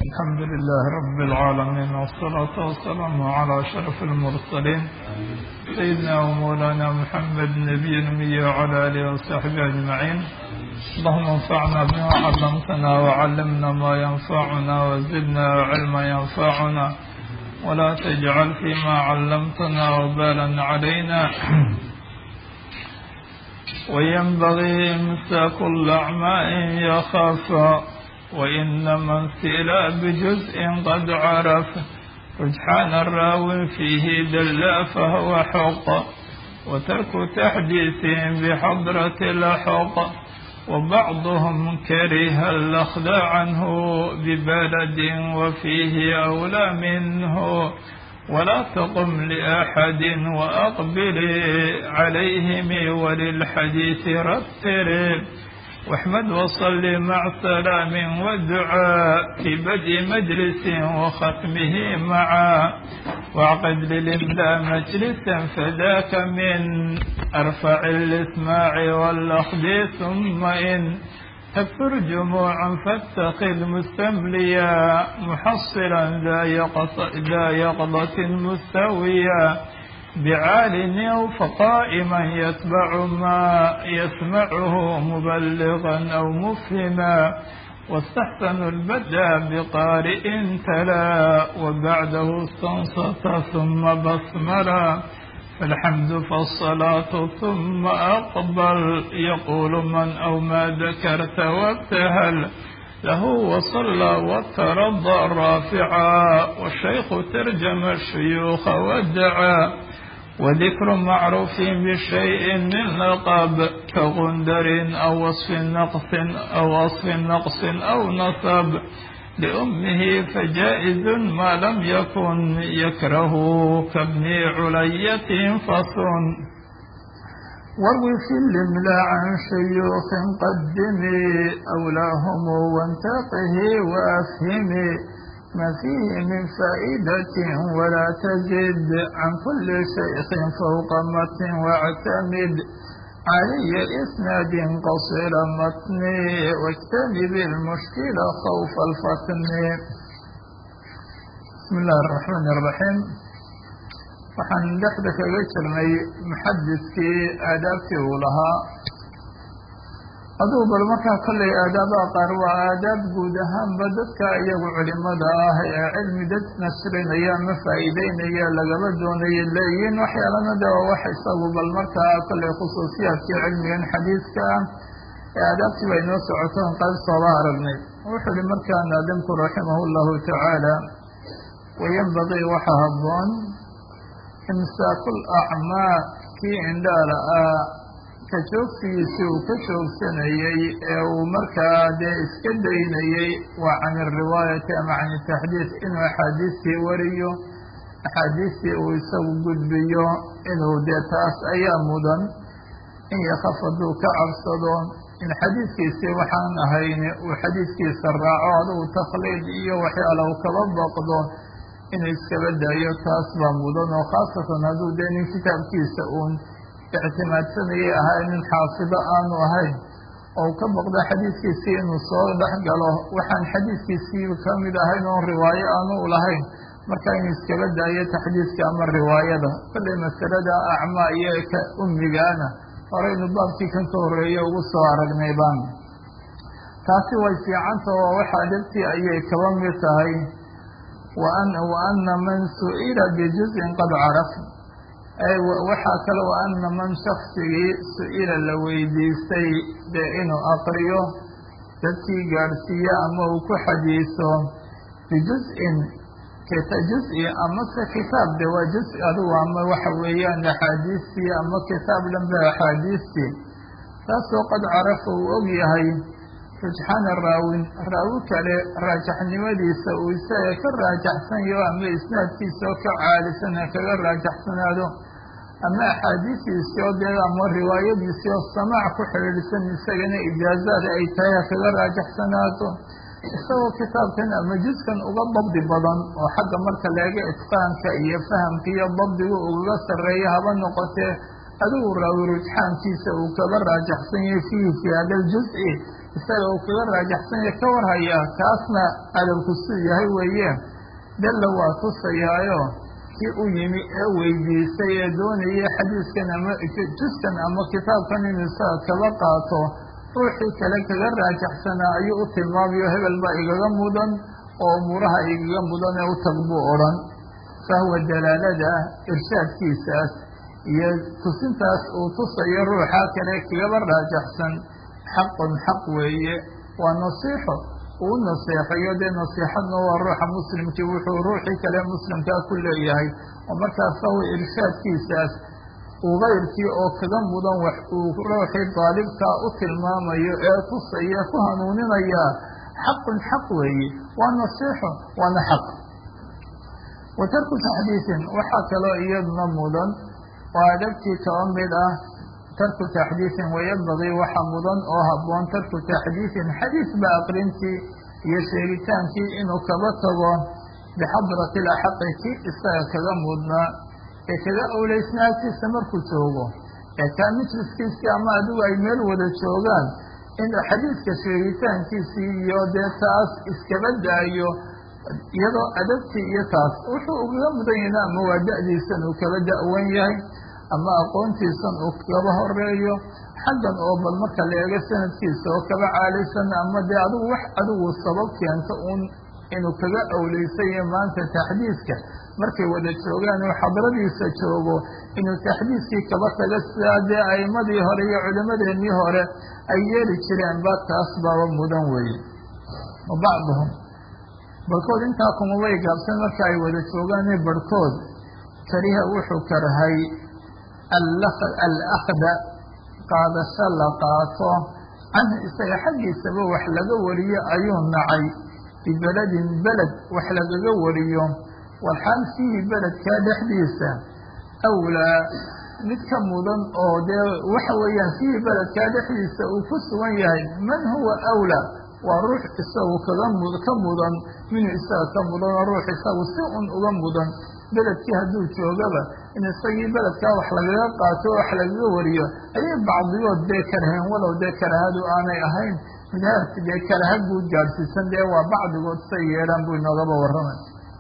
الحمد لله رب العالمين والصلاة والسلام على أشرف المرسلين سيدنا ومولانا محمد نبي الأمي وعلى آله وصحبه أجمعين اللهم انفعنا بما علمتنا وعلمنا ما ينفعنا وزدنا علما ينفعنا ولا تجعل فيما علمتنا وبالا علينا وينبغي إمساك الأعمى إن يخاف وإنما انسئل بجزء قد عرف رجحان الراوي فيه دل فهو حق وترك تحديثهم بحضرة الحق وبعضهم كره الأخذ عنه ببلد وفيه أولى منه ولا تقم لأحد وأقبل عليهم وللحديث رتر واحمد وصل مع سلام والدعاء في بدء مجلس وختمه معا واعقد للإملاء مجلسا فذاك من أرفع الإسماع والأخذ ثم إن تكثر جموعا فاتخذ مستمليا محصلا ذا يقظة مستويا بعال أو فقائما يتبع ما يسمعه مبلغا أو مفهما واستحسن البدا بقارئ تلا وبعده استنصت ثم بسملا فالحمد فالصلاة ثم أقبل يقول من أو ما ذكرت وابتهل له وصلى وترضى رافعا والشيخ ترجم الشيوخ وادعى وذكر معروف بشيء من لقب كغندر أو وصف نقص أو وصف نقص أو نصب لأمه فجائز ما لم يكن يكره كابن علية فصن واروي في الإملاء عن شيوخ قدمي أولاهم وانتقه وأفهمي ما فيه من فائدة ولا تزد عن كل شيخ فوق متن واعتمد علي إسناد قصير متن واجتنب المشكلة خوف الفتن بسم الله الرحمن الرحيم waxaan dhexda kaga jirnay muxadiskii aadaabtii uu lahaa adugu bal markaa kollay aadaabaha qaar waa aadaab guud ahaanba dadka iyagu culimada ah ee cilmi dad nasrinaya ama faa'iideynaya lagaba doonayo leeyihiin waxyaalana de waa wax isagu bal markaa kollay khusuusiyaadkii cilmigan xadiiska ah ee aadaabtii bay noo socotoon qayb sooba aragnay wuxuu uhi markaa naadimku raximah llahu tacaala wayanbagii waxa habboon imsaakul acmaa kii indhaala ah ka joogsigiisii uu ka joogsanayey ee uu markaa dee iska daynayey waa can iriwaayati ama can itaxdiid inuu axaadiistii wariyo axaadiistii uu isagu gudbiyo inuu dee taas ayaa mudan in yakaf hadduu ka cabsado in xadiidkiisii waxaan ahayn uu xadiidkiisa raaco adugu takhliid iyo waxyaala uu kaba baqdo inuu iskaba daayo taas baa mudan oo khaasatan hadduu dee nin kitaabkiisa uun ictimaadsanayay ahaa nin xaafido aanu ahayn oo ka baqdo xadiidkiisii inuu soo dhex galo waxaan xadiidkiisii kamid ahayn oon riwaayo aanu lahayn marka inuu iskaba daayo taxdiidka ama riwaayada kollay masalada acmaa iyo ka umigaana horeynu baabkii kan ka horeeye ugu soo aragnay baan taasi way fiicanta oo waxaa dhibtii ayay kaba mid tahay وأna man suئila bجuزءi qad caraf waxaa kale وأna man shaksigii su-ila la weydiistay dee inuu aqriyo dadkii gaadhsiiye ama uu ku xadiiso bijuزءin juز'i amase kitaab de waa juز adigu ama waxa weeyaan axaadiistii ama kitaab dhanbe axaadiistii taasoo qad carafa uu og yahay rujxaana raawin raawi kale raajaxnimadiisa uu isaga ka raajaxsan yaho ama isnaadkiisa oo ka caalisan ha kaga raajaxsanaado ama axaadiisiisi oo dee ama riwaayadiisii oo samaac ku xidhiidhsan isagana ijaazaad ay tahay ha kaga raajaxsanaato isagoo kitaabkan ama juskan uga dabdi badan oo xagga marka laega itqaanka iyo fahamka iyo dabdiga ugaga sarreeya haba noqotee adigu raawi rujxaankiisa uu kaga raajaxsan yahay fiihi fi hada ljuz'i isaga uu kaga raajaxsanya ka warhayaa kaasna adabku suu yahay weeye dalla waa tusayaayo kii u yimi ee weydiistay ee doonaya xadiiskan ama juskan ama kitaabkan inuu isaga kaba qaato ruuxii kale kaga raajaxsanaa ayuu u tilmaamayo hebel baa igaga mudan oo umuuraha igaga mudan ee u tag buu odhan fahwa dalaalada irshaadkiisaas iyo tusintaas uu tusayo ruuxa kale kagaba raajaxsan xaqun xaq weeye waa nasiixo uu naseexayo dee nasiixadna waa ruuxa muslimkii wuxuu ruuxii kale muslimkaa ku leeyahay oo markaas fahwa irshaadkiisaas uu kayrkii oo kaga mudan wax uu ruuxii daalibkaa u tilmaamayo ee tusaya ku hanuuninayaa xaqun xaq weeye waa nasiixo waana xaq wa tarku taxdiisin waxaa kaloo iyaduna mudan oo adabtii kaba mid ah tarku taxdiisin wayabagii waxa mudan oo habboon tarku taxdiisin xadiis ba aqrintii iyo sheegitaankii inuu kaba tago bixadrati laxaqi kii isaga kaga mudnaa ee kaga awleysnaagtiisa markuu joogo ee kaa majliskiisii ama adigu ay meel wada joogaan in xadiiska sheegitaankiisii iyo dee taas iskaba daayo iyadoo adabtii iyo taas wuxuu ugaga mudan yahna ama waa da-diisan uu kaba da-wan yahay ama aqoontiisan uu kaba horeeyo xaggan oo bal marka la eego sanadkiisa oo kaba caalisan ama dee adigu wax adigu sabab keento uun inuu kaga awleysanya maanta taxdiiska markay wada joogaan uu xadradiisa joogo inuu taxdiiskii kaba taga sidaa dee aimadii hore iyo culimadeenii hore ay yeeli jireen ba taas baaba mudan weeye wa bacduhum barhkood intaa kumabay gaabsan marka ay wada joogaan barhkood kariha wuxuu karhay alakhda qaadasho la qaato canhu isaga xaggiisaba wax laga wariyo ayuu nacay bibeledin beled wax lagaga wariyo walxaal fiihi beledkaa dhexdiisa awlaa mid ka mudan oo dee waxa weeyaan fiihi beledkaa dhexdiisa uu ku sugan yahay man huwa awlaa waa ruux isagu kaga mud ka mudan minuu isaga ka mudan oo ruux isagu si un uga mudan beledkii hadduu joogaba in isagii beledkaa wax lagaga qaato oo wax lagaga wariyo ayay bacdigood dee karaheen walow dee karahadu aanay ahayn midhaarki dee karaha guud gaadhsiisan dee waa bacdigood say yeelaan buu inoogaba warramay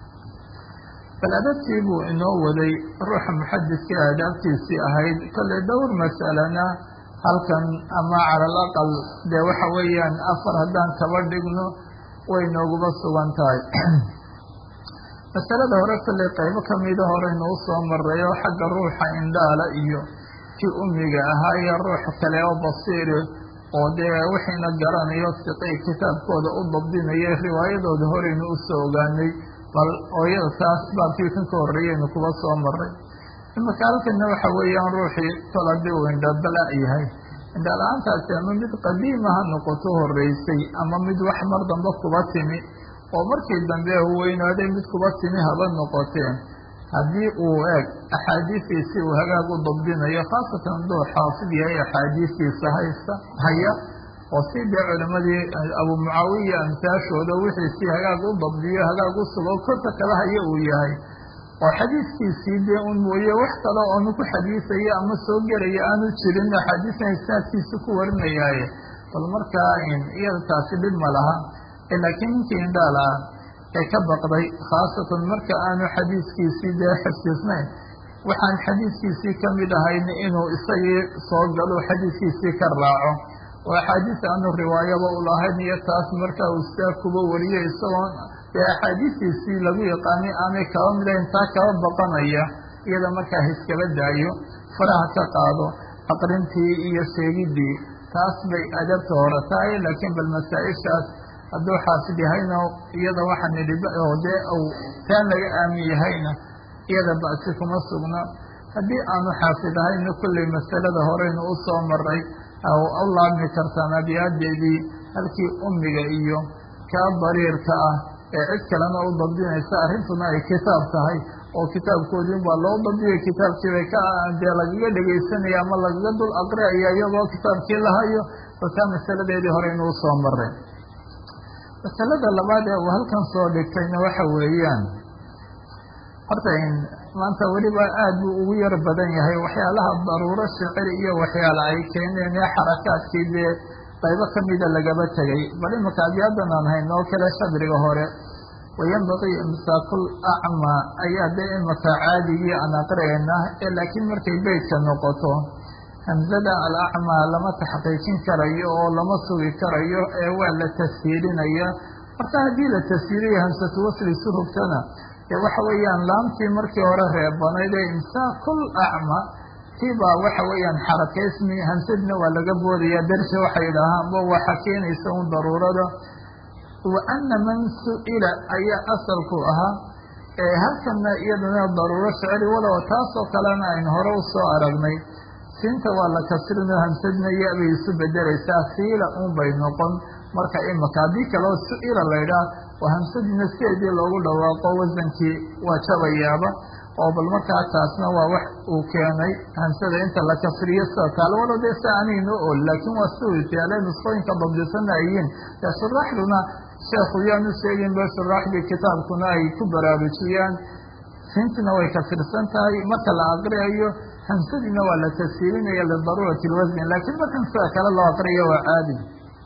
bal adabtii buu inoo waday ruuxa muxadidka aadaabtiisii ahayd kolley dhowr masalana halkan ama cala al aqal dee waxa weeyaan afar haddaan kaba dhigno way nooguba sugan tahay masalada hore kolley qaybo kamida horeynu u soo maray oo xagga ruuxa indhaala iyo kii umiga ahaa iyo ruux kale oo basiiri oo dee wixiina garanayo siqay kitaabkooda u dabdinaya riwaayadooda horeynu usoo ogaanay bal ooyada taas baabkii kan ka horreeyeynu kuba soo maray imaka halkana waxa weeyaan ruuxii kol haddii uu indhabala yahay indhala-aantaasi ama mid qadiima ha noqoto horreysay ama mid wax mar dambe kuba timi oo markii dambe uu weynaaday mid kuba timi haba noqoteen haddii uu eeg axaadiistiisi uu hagaag u dabdinayo khaasatan hadduu xaafid yahay axaadiistiisa haysta haya oo si dee culimadii abu mucaawiya amsaashooda wixiisii hagaag u dabdiyo hagaag u sugo korka kala haya uu yahay oo xadiiskiisii dee un mooye wax kale oonu ku xadiisayo ama soo gelaya aanu jirin axaadiisna isnaadkiisa ku warinayaaye bal markaa iyada taasi dhib ma laha laakiin ninkii indhaal ah ee ka baqday khaasatan marka aanu xadiiskiisii dee xifdisnayn waxaan xadiiskiisii kamid ahayn inuu isagii soo galo xadiiskiisii ka raaco oo axaadiis aanu riwaayaba u lahayn iyo taas marka uu sidaa kuba wariyo isagoo dee axaadiistiisii lagu yaqaanay aanay kaba mid ahayn taa kaba baqanaya iyada markaa hiskaba daayo faraha ka qaado aqrintii iyo sheegidii taas bay adabta hore tahay laakiin bal masaa-ishaas hadduu xaafid yahayna iyada waxaa nidhi oo dee uu taan laga aamin yahayna iyada ba'si kuma sugna haddii aanu xaafid ahayna kolley masalada horeynu u soo maray u laabmi kartaan abiyaadeedii halkii ummiga iyo kaa dariirka ah ee cid kalena u dabdinaysa arrintuna ay kitaab tahay oo kitaabkoodii baa loo dabdiyay kitaabkiibay ka dee lagaga dhegaysanaya ama lagaga dul aqriaya iyagoo kitaabkii lahayo balkaa masaladeedii horeynu u soo maray masalada labaad ee uu halkan soo dhigtayna waxa weeyaan horta maanta weliba aad buu ugu yar badan yahay waxyaalaha daruuro shicir iyo waxyaala ay keeneen ee xarakaadkii dee qaybo kamida lagaba tegay bal imaka abiyaadan aan hayno oo kale shadriga hore wayanbagii imsaakul acmaa ayaa dee imaka caadigii aan aqriayna ee laakiin markay beytka noqoto hamzada alacmaa lama taxqiijin karayo oo lama sugi karayo ee waa la tashiilinaya marka haddii la tashiiliyo hamsatu wasli surugtana dee waxa weeyaan laamtii markii hore reebanayd ee imsaakul acma tii baa waxa weeyaan xarakaysmi hamsadna waa laga boodaya darja waxay idhaahaanba waxa keenaysa un daruurada wa ana man su-ila ayaa asalku ahaa ee halkana iyadana daruuro shicri walow taasoo kalena aynu hore usoo aragnay siinta waa la kasrinoo hamsadna ya-bay isu bedelaysaa siila un bay noqon marka imaka haddii kaleo su-ila laydhaah oo hamsadina sideedii loogu dhawaaqo wasankii waa jabayaaba oo bal markaa taasna waa wax uu keenay hamsada inta la kasriyo sida kaale walo dee si anayno ol laakiin waa si itaale nusqooyinka dabdisana ayiin dee shuraaxduna sheekhu yaanu sheegin ba shuraaxdii kitaabkuna ay ku baraarujiyaan siintina way kasirsan tahay marka la aqriyayo hamsadiina waa la tasiilinaya lidaruurati lwasni laakiin markan sida kale loo aqriyo waa caadi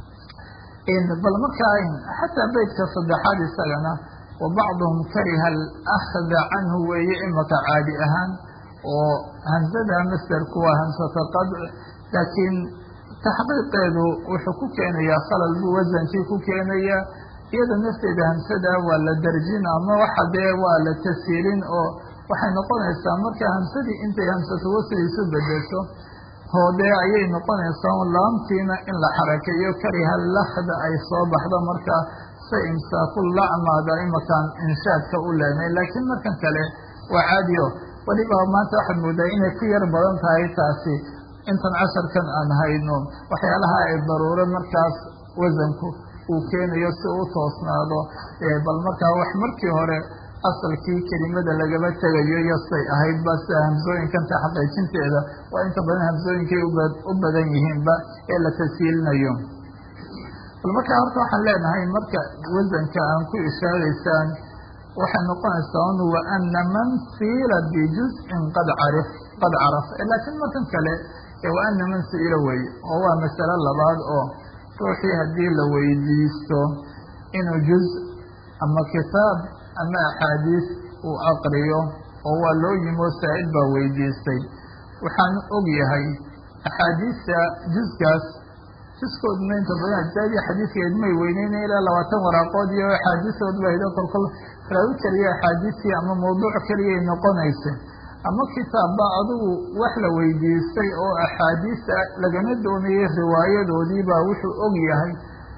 bal markaa xataa beytka saddexaad isagana wa bacduhum kariha alakhda canhu weeye imaka caadi ahaan oo hamsada masderku waa hamsata qadc laakiin taxqiiqeedu wuxuu ku keenayaa khalal buu wasankii ku keenayaa iyada nafteeda hamsada waa la darjin ama waxa dee waa la tasiilin oo waxay noqonaysaa marka hamsadii intay hamsatu wasli isu bedesho hoodee ayay noqonaysaa laamtiina in la xarakeeyo kariha lakhda ay soo baxdo markaa sa imsaaku lacmaada imakaan inshaadka u leenay laakiin markan kale waa caadiyo weliba maanta waxaad moodaa inay ku yar badan tahay taasi intan casharkan aan hayno waxyaalaha ay daruuro markaas wasanku uu keenayo si u toosnaado bal markaa wax markii hore asalkii kelimada lagaba tegayo yosay ahayd ba sida hamsooyinkan taxaqiijinteeda waa inta badan hamsooyinkay u badan yihiinba ee la tasiilinayo bal markaa horta waxaan leenahay marka wasanka aan ku ishaaraysaan waxay noqonaysaa un wa ana man siila bijuz'in qad carif qad caraf laakiin markan kale wa ana man siila weye oo waa masalo labaad oo ruuxii haddii la weydiisto inuu juz ama kitaab ama axaadiis uu aqriyo oo waa loo yimo saa'id baa weydiistay waxaan og yahay axaadiista juzkaas juskooduna inta badan ajsaadii xadiidkeed may weyneyna ilaa labaatan waraaqood iyo axaadiisood ba hido kolkol raawi keliya axaadiistii ama mawduuc keliyay noqonaysa ama kitaabba adigu wax la weydiistay oo axaadiista lagana doonayay riwaayadoodii baa wuxuu og yahay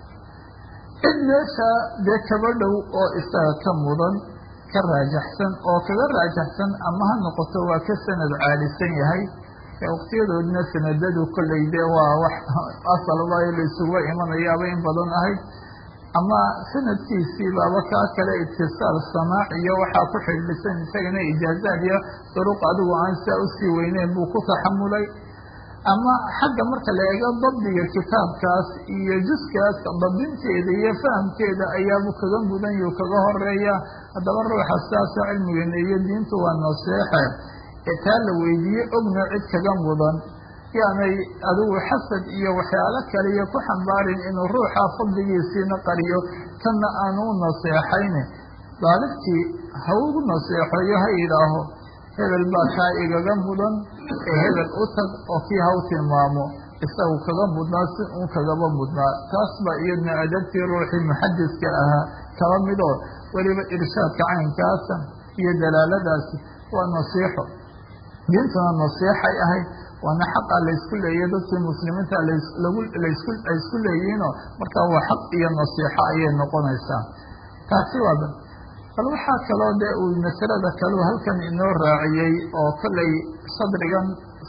cid meesha dee kaba dhow oo isaga ka mudan ka raajaxsan oo kaga raajaxsan ama ha noqoto waa ka sanad caalisan yahay waqtiyadoodina sanadadu kolley dee waa wax asalba la isuga imanayaaba in badan ahayd ama sanadkiisii baaba kaa kale itisaal samaac iyo waxaa ku xidhisan isagana ijaazaad iyo duruq adigu aan saa usii weyneyn buu ku taxamulay ama xagga marka la eego dabdiga kitaabkaas iyo juskaas dabdinteeda iyo fahamkeeda ayaabu kaga mudan yuu kaga horeeya haddaba ruuxa sidaasoo cilmigeena iyo diintu waa naseexe ee taa la weydiiye ogna cid kaga mudan yaanay adigu xasad iyo waxyaalo kale iyo ku xambaarin inuu ruuxa fadligiisiina qariyo tanna aanu u naseexayne daalibkii ha ugu naseexeeyo ha yidhaaho hebel baa kaa igaga mudan ee hebel u tag oo kii ha u tilmaamo isagu kaga mudnaa si uun kagaba mudnaa taas baa iyadna adabtii ruuxii muxadiska ahaa kaba midoo weliba irshaadka caynkaasa iyo dalaaladaasi waa nasiixo diintuna nasiixay ahayd waana xaqa laysku leeyahy dadkii muslimiinta lasku ay isku leeyihiinoo markaa waa xaq iyo nasiixo ayay noqonaysaa taasi waa bal waxaa kaloo dee uu masalada kaleu halkan inoo raaciyey oo kollay sadrigan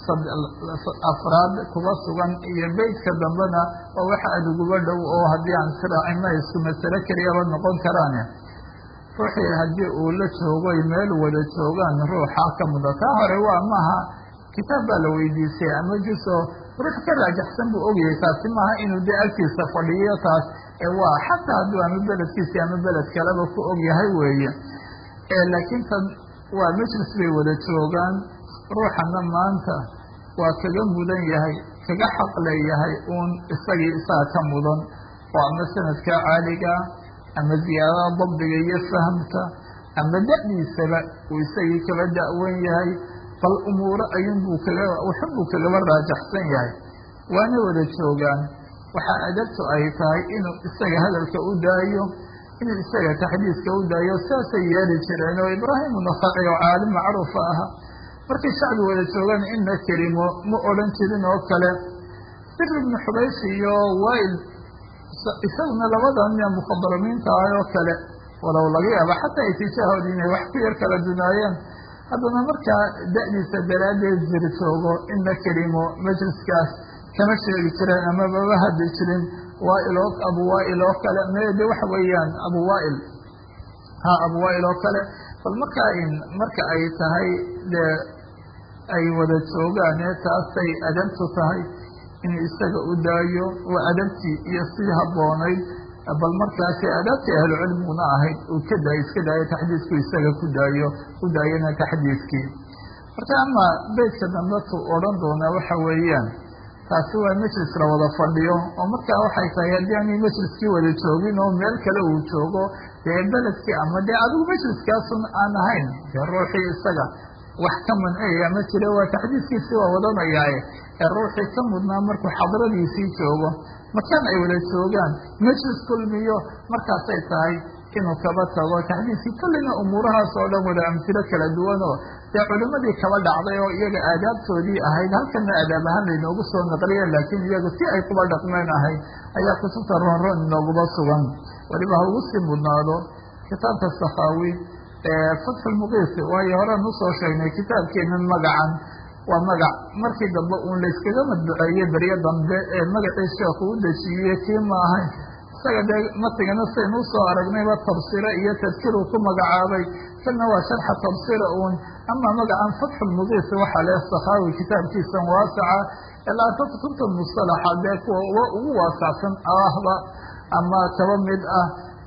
afraad kuba sugan iyo beytka dambena waa waxa aduguba dhow oo haddii aan siraacina isku masalo keliyaba noqon karaane ruuxii haddii uu la joogoy meel wada joogaan ruuxa ka muda taa hore waa maaha kitaab baa la weydiisay ama juso ruux ka raajaxsan buu ogyahay taasi maaha inuu dee agtiisa fadhiyo taas ee waa xataa hadduu ama beledkiisi ama beled kaleba ku ogyahay weeye laakiin tan waa majlis bay wada joogaan ruuxana maanta waa kaga mudan yahay kaga xaq leeyahay uun isagii isaga ka mudan oo ama sanadka caaliga ama ziyaadada dabdiga iyo fahamka ama da-diisaba uu isagii kaba da-wan yahay bal umuuro ayunbuu kaga waxunbuu kagaba raajaxsan yahay waana wada joogaan waxaa adabtu ay tahay inuu isaga hadalka u daayo inuu isaga taxdiiska u daayo saasay yeeli jireen oo ibraahim unakaci oo caalim macruufa aha markay shacbi wada joogaan inna kelimo ma odhan jirin oo kale bir ibnu xubays iyo wail isaguna labadan nia mukhabaramiinta ah oo kale walow laga yaaba xataa itijaahooda inay wax ku yar kala dunaayeen haddana markaa da-diisa daraaddeed jir joogo inna kelimo majliskaas kama sheegi jireen ama mama hadli jirin waail oo abu waail oo kale mde waxa weeyaan abu waail ha abu waail oo kale bal markaa marka ay tahay dee ay wada joogaane taasay adabtu tahay inuu isaga u daayo waa adabtii iyo sii habboonayd bal markaasi adaabtii ahlucilmiguna ahayd uu ka daayo iska daayo taxdiisku isaga ku daayo u daayana taxdiiskii marka ama beytka dambatu odhan doonaa waxa weeyaan taasi waa majlis la wada fadhiyo oo markaa waxay tahay haddii aanay majliskii wada joogin oo meel kale uu joogo dee beledkii ama dee adigu majliskaasun aan ahayn dee ruuxii isaga wax ka manciyaya ma jira waa taxdiiskiisii waa wadanayaaye ee ruuxii ka mudnaa markuu xadradiisii joogo makaan ay wada joogaan majlis kulmiyo markaasay tahay inuu kaba tago taxdiiskii kullina umuurahaas oo dhan wada amtilo kala duwan oo dee culimadii kaba dhacday oo iyaga aadaabtoodii ahayd halkana adaab ahaan laynoogu soo naqliya laakiin iyagu si ay kuba dhaqmeen ahayd ayaa kutubta roonroon inooguba sugan weliba ha ugu sii mudnaado kitaabka sakaawi fatxulmuqiis waayo horaan usoo sheegnay kitaabkeenan magacan waa magac markii dambe uun layskaga madbuceeyey beryo dambe ee magacii sheekhu u dejiyey kii ma ahayn isaga dee matigana saynu usoo aragnayba tabsire iyo tadkiruu ku magacaabay kana waa sharxa tabsira uun ama magacan fatxulmuqiis waxaa le sakhaawi kitaabkiisan waasaca ilaa ta kutubta mustalaxa dee kuwa ugu waasacsan ahba ama kaba mid ah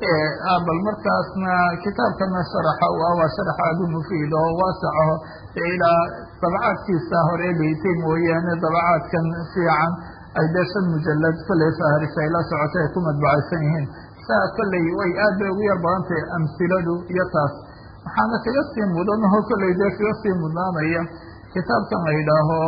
bal markaasna kitaabkana sharaxa u ah waa sharax aada u mufiid oo waasacaho ee ilaa dabacaadkiisa hore dheytay mooyaane dabacaadkan fiican ay dee shan mujalad kolley faharisa ay la socotay ay ku madbacaysan yihiin saa kolley way aad bay ugu yar badan tahay amsiladu iyo taas waxaana kaga sii mudan oo kolley dee kaga sii mudnaanaya kitaabkan la yidhaaho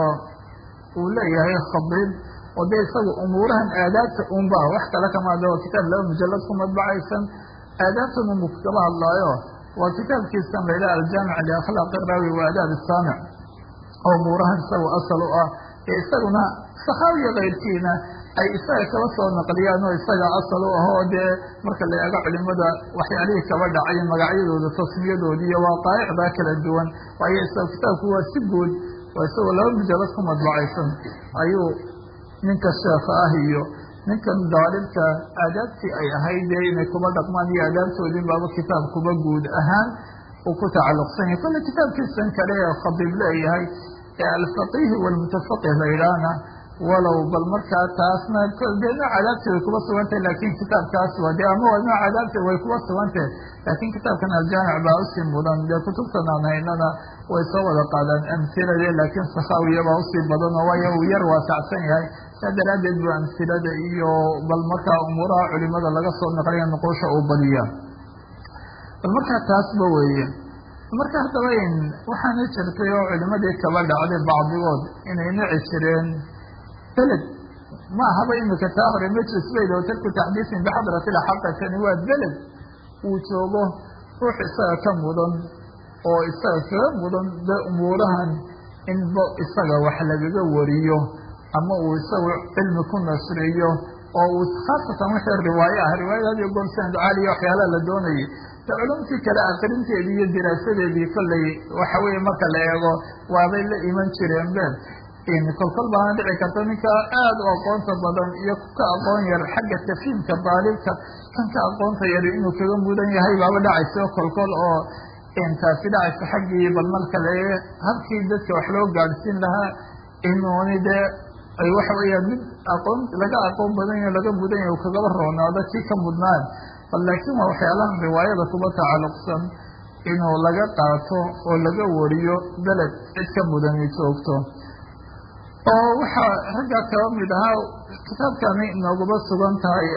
uu leeyahay khadiib oo dee isaga umuurahan aadaabta unba wax kale kamaada waa kitaab laba mujalad ku madbacaysan aadaabtan unbu kaba hadlaayo waa kitaabkiisan la yidhaha aljaamic liakhlaaqi raawi wa adaab saamic oo umuurahan isaga asal u ah ee isaguna sakhaawiya kayrkiina ay isaga kaba soo naqliyaan oo isaga asal u ah oo dee marka la eego culimada waxyaalihii kaba dhacay magacyadooda tasmiyadoodi iyo waaqaa'icdaa kala duwan waayo isaga kitaabku waa si guud oo isagoo laba mujalad ku madbacaysan ayuu ninka sheekha ah iyo ninkan daalibka aadaabtii ay ahayd dee inay kuba dhaqmaan iyo aadaabtoodin baaba kitaab kuba guud ahaan uu ku tacalluqsan yahay kolle kitaabkiisan kale ee khadiib leeyahay ee alfaqihi walmutafaqih la yidhaahna walow bal markaa taasna dee nooc adaabti way kuba sugantahay laakin kitaabkaas waa de ama waa nooc adaabti way kuba sugantahay laakin kitaabkan aljaamic baa usii mudan dee kutubtan aan haynana way soo wada qaadaan amhilade laakin sakhaawiya baa usii badan oo waayo uu yar waasacsan yahay saa daraaddeed bu amhilada iyo bal markaa umuuraha culimada laga soo naqliya nuquusha uu badiya bal markaa taasba weeye marka haddaba waxaana jirtay oo culimadii kaba dhacday bacdigood inay nici jireen beled ma ahaba imika taa hore majlis bayd oo tarku taxdiisin bixadrati laxaqatani waa beled uu joogo ruux isaga ka mudan oo isaga kaga mudan de umuurahan inba isaga wax lagaga wariyo ama uu isagu cilmi ku nasriyo oo uu khaasatan wixii riwaayo ah riwaayada hadiyo goor sanad caaliya waxyaalaha la doonayay de culumtii kale akrinteedii iyo diraasadeedii kolley waxa weeye marka la eego waabay la iman jireen be kolkol baana dhici karta ninka aada u aqoonta badan iyo ka aqoon yar xagga tafiimka daalibka kan ka aqoonta yar inuu kaga mudan yahay baaba dhacaysa kolkol oo taasi dhacaysa xaggii bal marka le habkii dadka wax loo gaadhsiin lahaa inuuni dee ay waxa weeyaan mid aqoon laga aqoon badan yaho laga mudan yahay u kagaba roonaado kii ka mudnaan bal laakiin waa waxyaalahan riwaayada kuba tacalluqsan inuu laga qaato oo laga wariyo beled cid ka mudani joogto oo waxaa raggaa kaba mid ahaa kitaabkani inooguba sugan tahay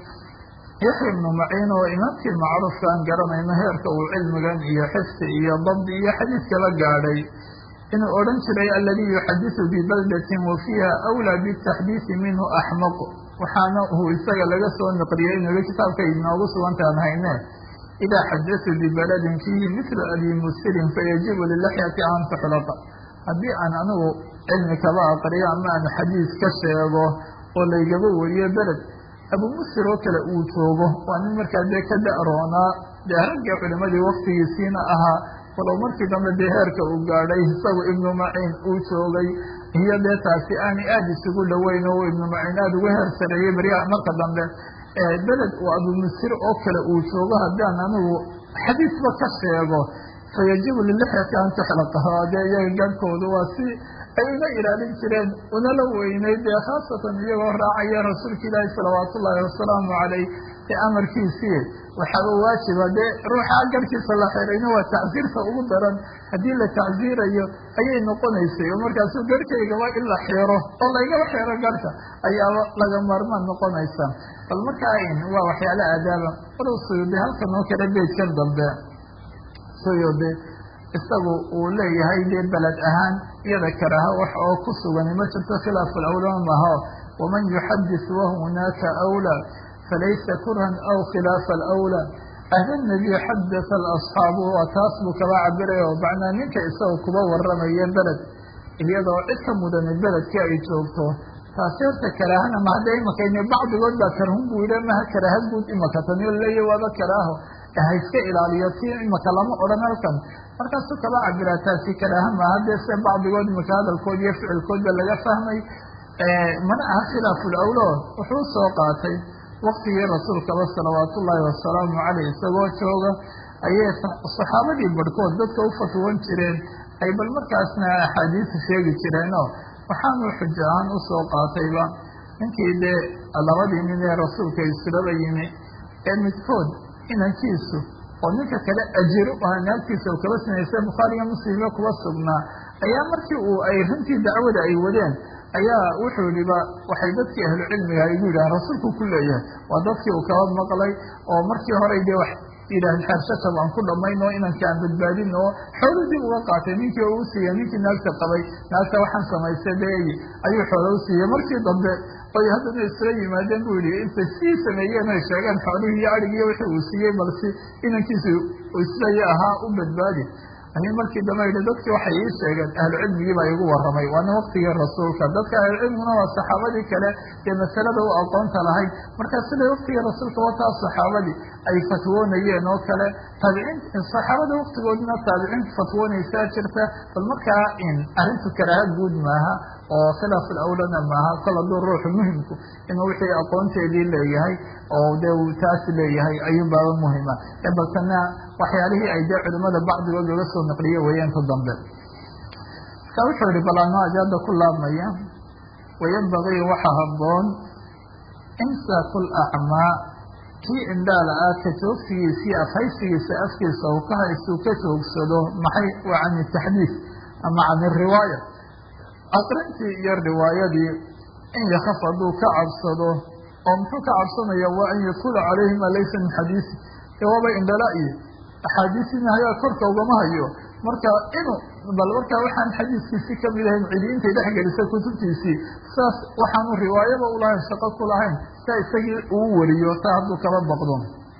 yaxya ibnu maciin oo imaamkii macruufka aan garanayno heerka uu cilmigan iyo xifdi iyo dabdi iyo xadiidkaba gaadhay inuu odhan jiray aladii yuxadisu bibaldatin wa fiiha awlaa bitaxdiisi minhu axmaq waxaana uu isaga laga soo naqliyey inuu kitaabka inoogu sugantaan hayne idaa xadatu bibaladin fiihi mithlu abi musirin fayajibu lilaxyati an tuxlaqa haddii aan anigu cilmi kaba aqriyo ama aan xadiis ka sheego oo laygaba wariyo beled abu musir oo kale uu joogo waa nin markaa dee ka da-roonaa dee ragga culimadii waktigiisiina ahaa walow markii dambe dee heerka uu gaadhay isagu ibnu maciin uu joogay iyo dee taasi aanay aada isugu dhoweyn oo ibnu maciin aada uga heer sareeyey beryaha marka dambe beled uu abu musir oo kale uu joogo haddaan anigu xadiisba ka sheego fayajibu lilixyati an tuxlaqa dee iyaga gaadhkoodu waa si ay uga ilaalin jireen unala weynay dee khaasatan iyagoo raacaya rasuulka ilaahi salawaatu ullaahi wasalaamu calayh ee amarkiisii waxaaba waajiba dee ruuxa garhkiisa la xirayna waa tacsiirta ugu daran haddii la tacsiirayo ayay noqonaysay oo markaasu garhkaygaba in la xiro oo laygaba xiro garhka ayaaba laga maarmaan noqonaysa bal markaa waa waxyaala aadaaba walow suyuudi halkan oo kale beydkan dambe suyuudi isagu uu leeyahay dee beled ahaan iyada karaaha wax oo ku sugani ma jirto khilaafu lawlaa maho waman yuxadis wahunaaka awlaa falaysa kurhan aw khilaafa alawlaa ahla nabiy xadata alasxaabu waa taas buu kaba cabiray oo macnaa ninka isaga kuba waramaya beled iyadoo cid ka mudani beledkii ay joogto taasi horta karaahana ma hadda imakayne bacdigood baa karhun buu yidhi maha karaaha guud imaka taniyo leeya waaba karaaho ha iska ilaaliyo si imaka lama odhan halkan markaasuu kaba cabiraa taasi karaaha maaha dee se bacdigood imaka hadalkood iyo ficilkoodba laga fahmay mana aha khilaafu lawlo wuxuu soo qaatay waktigii rasuulkaba salawaatu ullaahi wasalaamu caleyh isagoo jooga ayay saxaabadii barhkood dadka u fatwoon jireen ay bal markaasna axaadiisa sheegi jireenoo waxaanu xujo ahaan usoo qaatayba ninkii dee labadii nin ee rasuulka isulaba yimi ee midkood inankiisu oo ninka kale ajiro ah naagtiisa u kaba sinaysay bukhaariga muslimyo kuba sugnaa ayaa markii uu ay runtii dacwada ay wadeen ayaa wuxuu yihiba waxay dadkii ahlu cilmiga igu yidhahan rasuulku ku leeyahay waa dadkii uu kaba maqlay oo markii horey dee wax yidhaahn xeershaka waan ku dhamayn oo inanka aan badbaadin oo xoolo dib uga qaatay ninkii oo u siiyey ninkii naagta qabay naagta waxaan samaystay deeyi ayuu xoolo u siiyey markii dambe oy haddana isla yimaadeen buu yihi intay sii sameeyeen ay sheegeen xoolihii iyo adhigiiyo wixii uu siiyey balsi inankiisu islaya ahaa u badbaadi ayay markii dambe yidhi dadkii waxay ii sheegeen ahlu cilmigii baa igu warramay waana waktigii rasuulka dadka ahlucilmiguna waa saxaabadii kale dee masalada u aqoonta lahayd markaa sida waktigii rasuulka wataa saxaabadii ay fatwoonayeen oo kale taabiciin saxaabada waktigoodina taabiciinta fatwoonaysaa jirta bal markaa arrintu karaaha guud maaha oo khilaaf alawlana maaha kol hadduu ruuxu muhimku inuu wixii aqoonteedii leeyahay oo dee uu taas leeyahay ayuu baaba muhima baltana waxyaalihii ay dee culimada bacdigood laga soo naqliye weeyaanka dambe marka wuxuu yihi balaano ajaada ku laabmaya wayanbagii waxa haboon imsaaku lacmaa kii indhaala ah ka joogsigiisii afhaysigiisa afkiisa uu ka haystuu ka joogsado maxay waa can taxdiis ama can riwaaya aqrintii iyo riwaayadii in yakaf hadduu ka cabsado oo muxuu ka cabsanaya waa an yadkula calayhi maa laysa min xadiisi ee waaba indhala iyo axaadiisina hayaa korka ugama hayo marka inuu bal markaa waxaan xadiiskiisii kamid ahayn cidi intay dhex gelisay kutubtiisii saas waxaanu riwaayaba ulahayn shaqo ku lahayn saa isagii uu wariyo taa hadduu kaba baqdo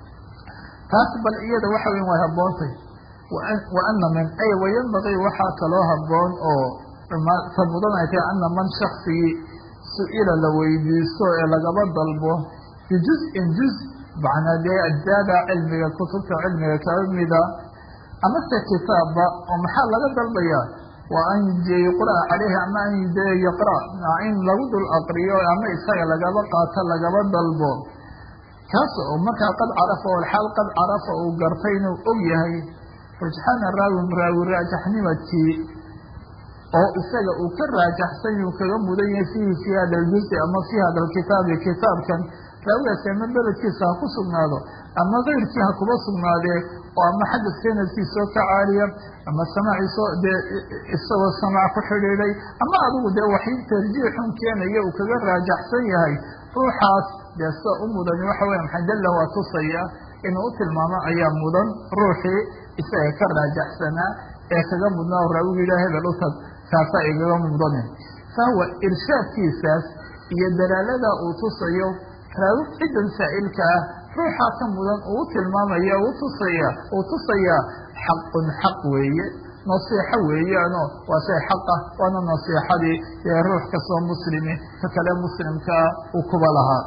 taas bal iyada waxa weyn way haboontay wa ana min ay wayanbagii waxaa kaloo haboon oo ta mudan ay tahay ana man shaksigii su-ila la weydiisto ee lagaba dalbo bijuz-in juz macnaa dee ajzaada cilmiga kutubta cilmiga kamida amase kitaabba oo maxaa laga dalbayaa waa an yuqra caleyhi ama an de yaqra in lagu dul aqriyo ama isaga lagaba qaato lagaba dalbo kaas oo markaa qad carafa oo xaal qad carafa uu gartay inuu og yahay rujxaana raawin raawi raajaxnimadkii oo isaga uu ka raajaxsan uu kaga mudan yahay fiihi fii hada ljuzi ama fii hada lkitaabi kitaabkan raawigaasi ama beledkiisa ha ku sugnaado ama keyrkii ha kuba sugnaadee oo ama xagga sanadkiisoo ka caaliya ama samaaciisoo dee isagoo samaac ku xidhiiday ama adigu dee waxay tarjiixun keenaya uu kaga raajaxsan yahay ruuxaas dee sida u mudani waxa weya maxay dalla waa tusaya inuu u tilmaamo ayaa mudan ruuxii isaga ka raajaxsanaa ee kaga mudnaa o raawigu yidhaha hebel utag kaasaa igaga mudanin fahuwa irshaadkiisaas iyo dalaalada uu tusayo raawi ciddan saa'ilka ah ruuxaa ka mudan uu u tilmaamaya u tusaya uu tusayaa xaqun xaq weeye nasiixo weeyaano waa shay xaqah waana nasiixadii ee ruux kastoo muslimi ka kale muslimkaa uu kuba lahaa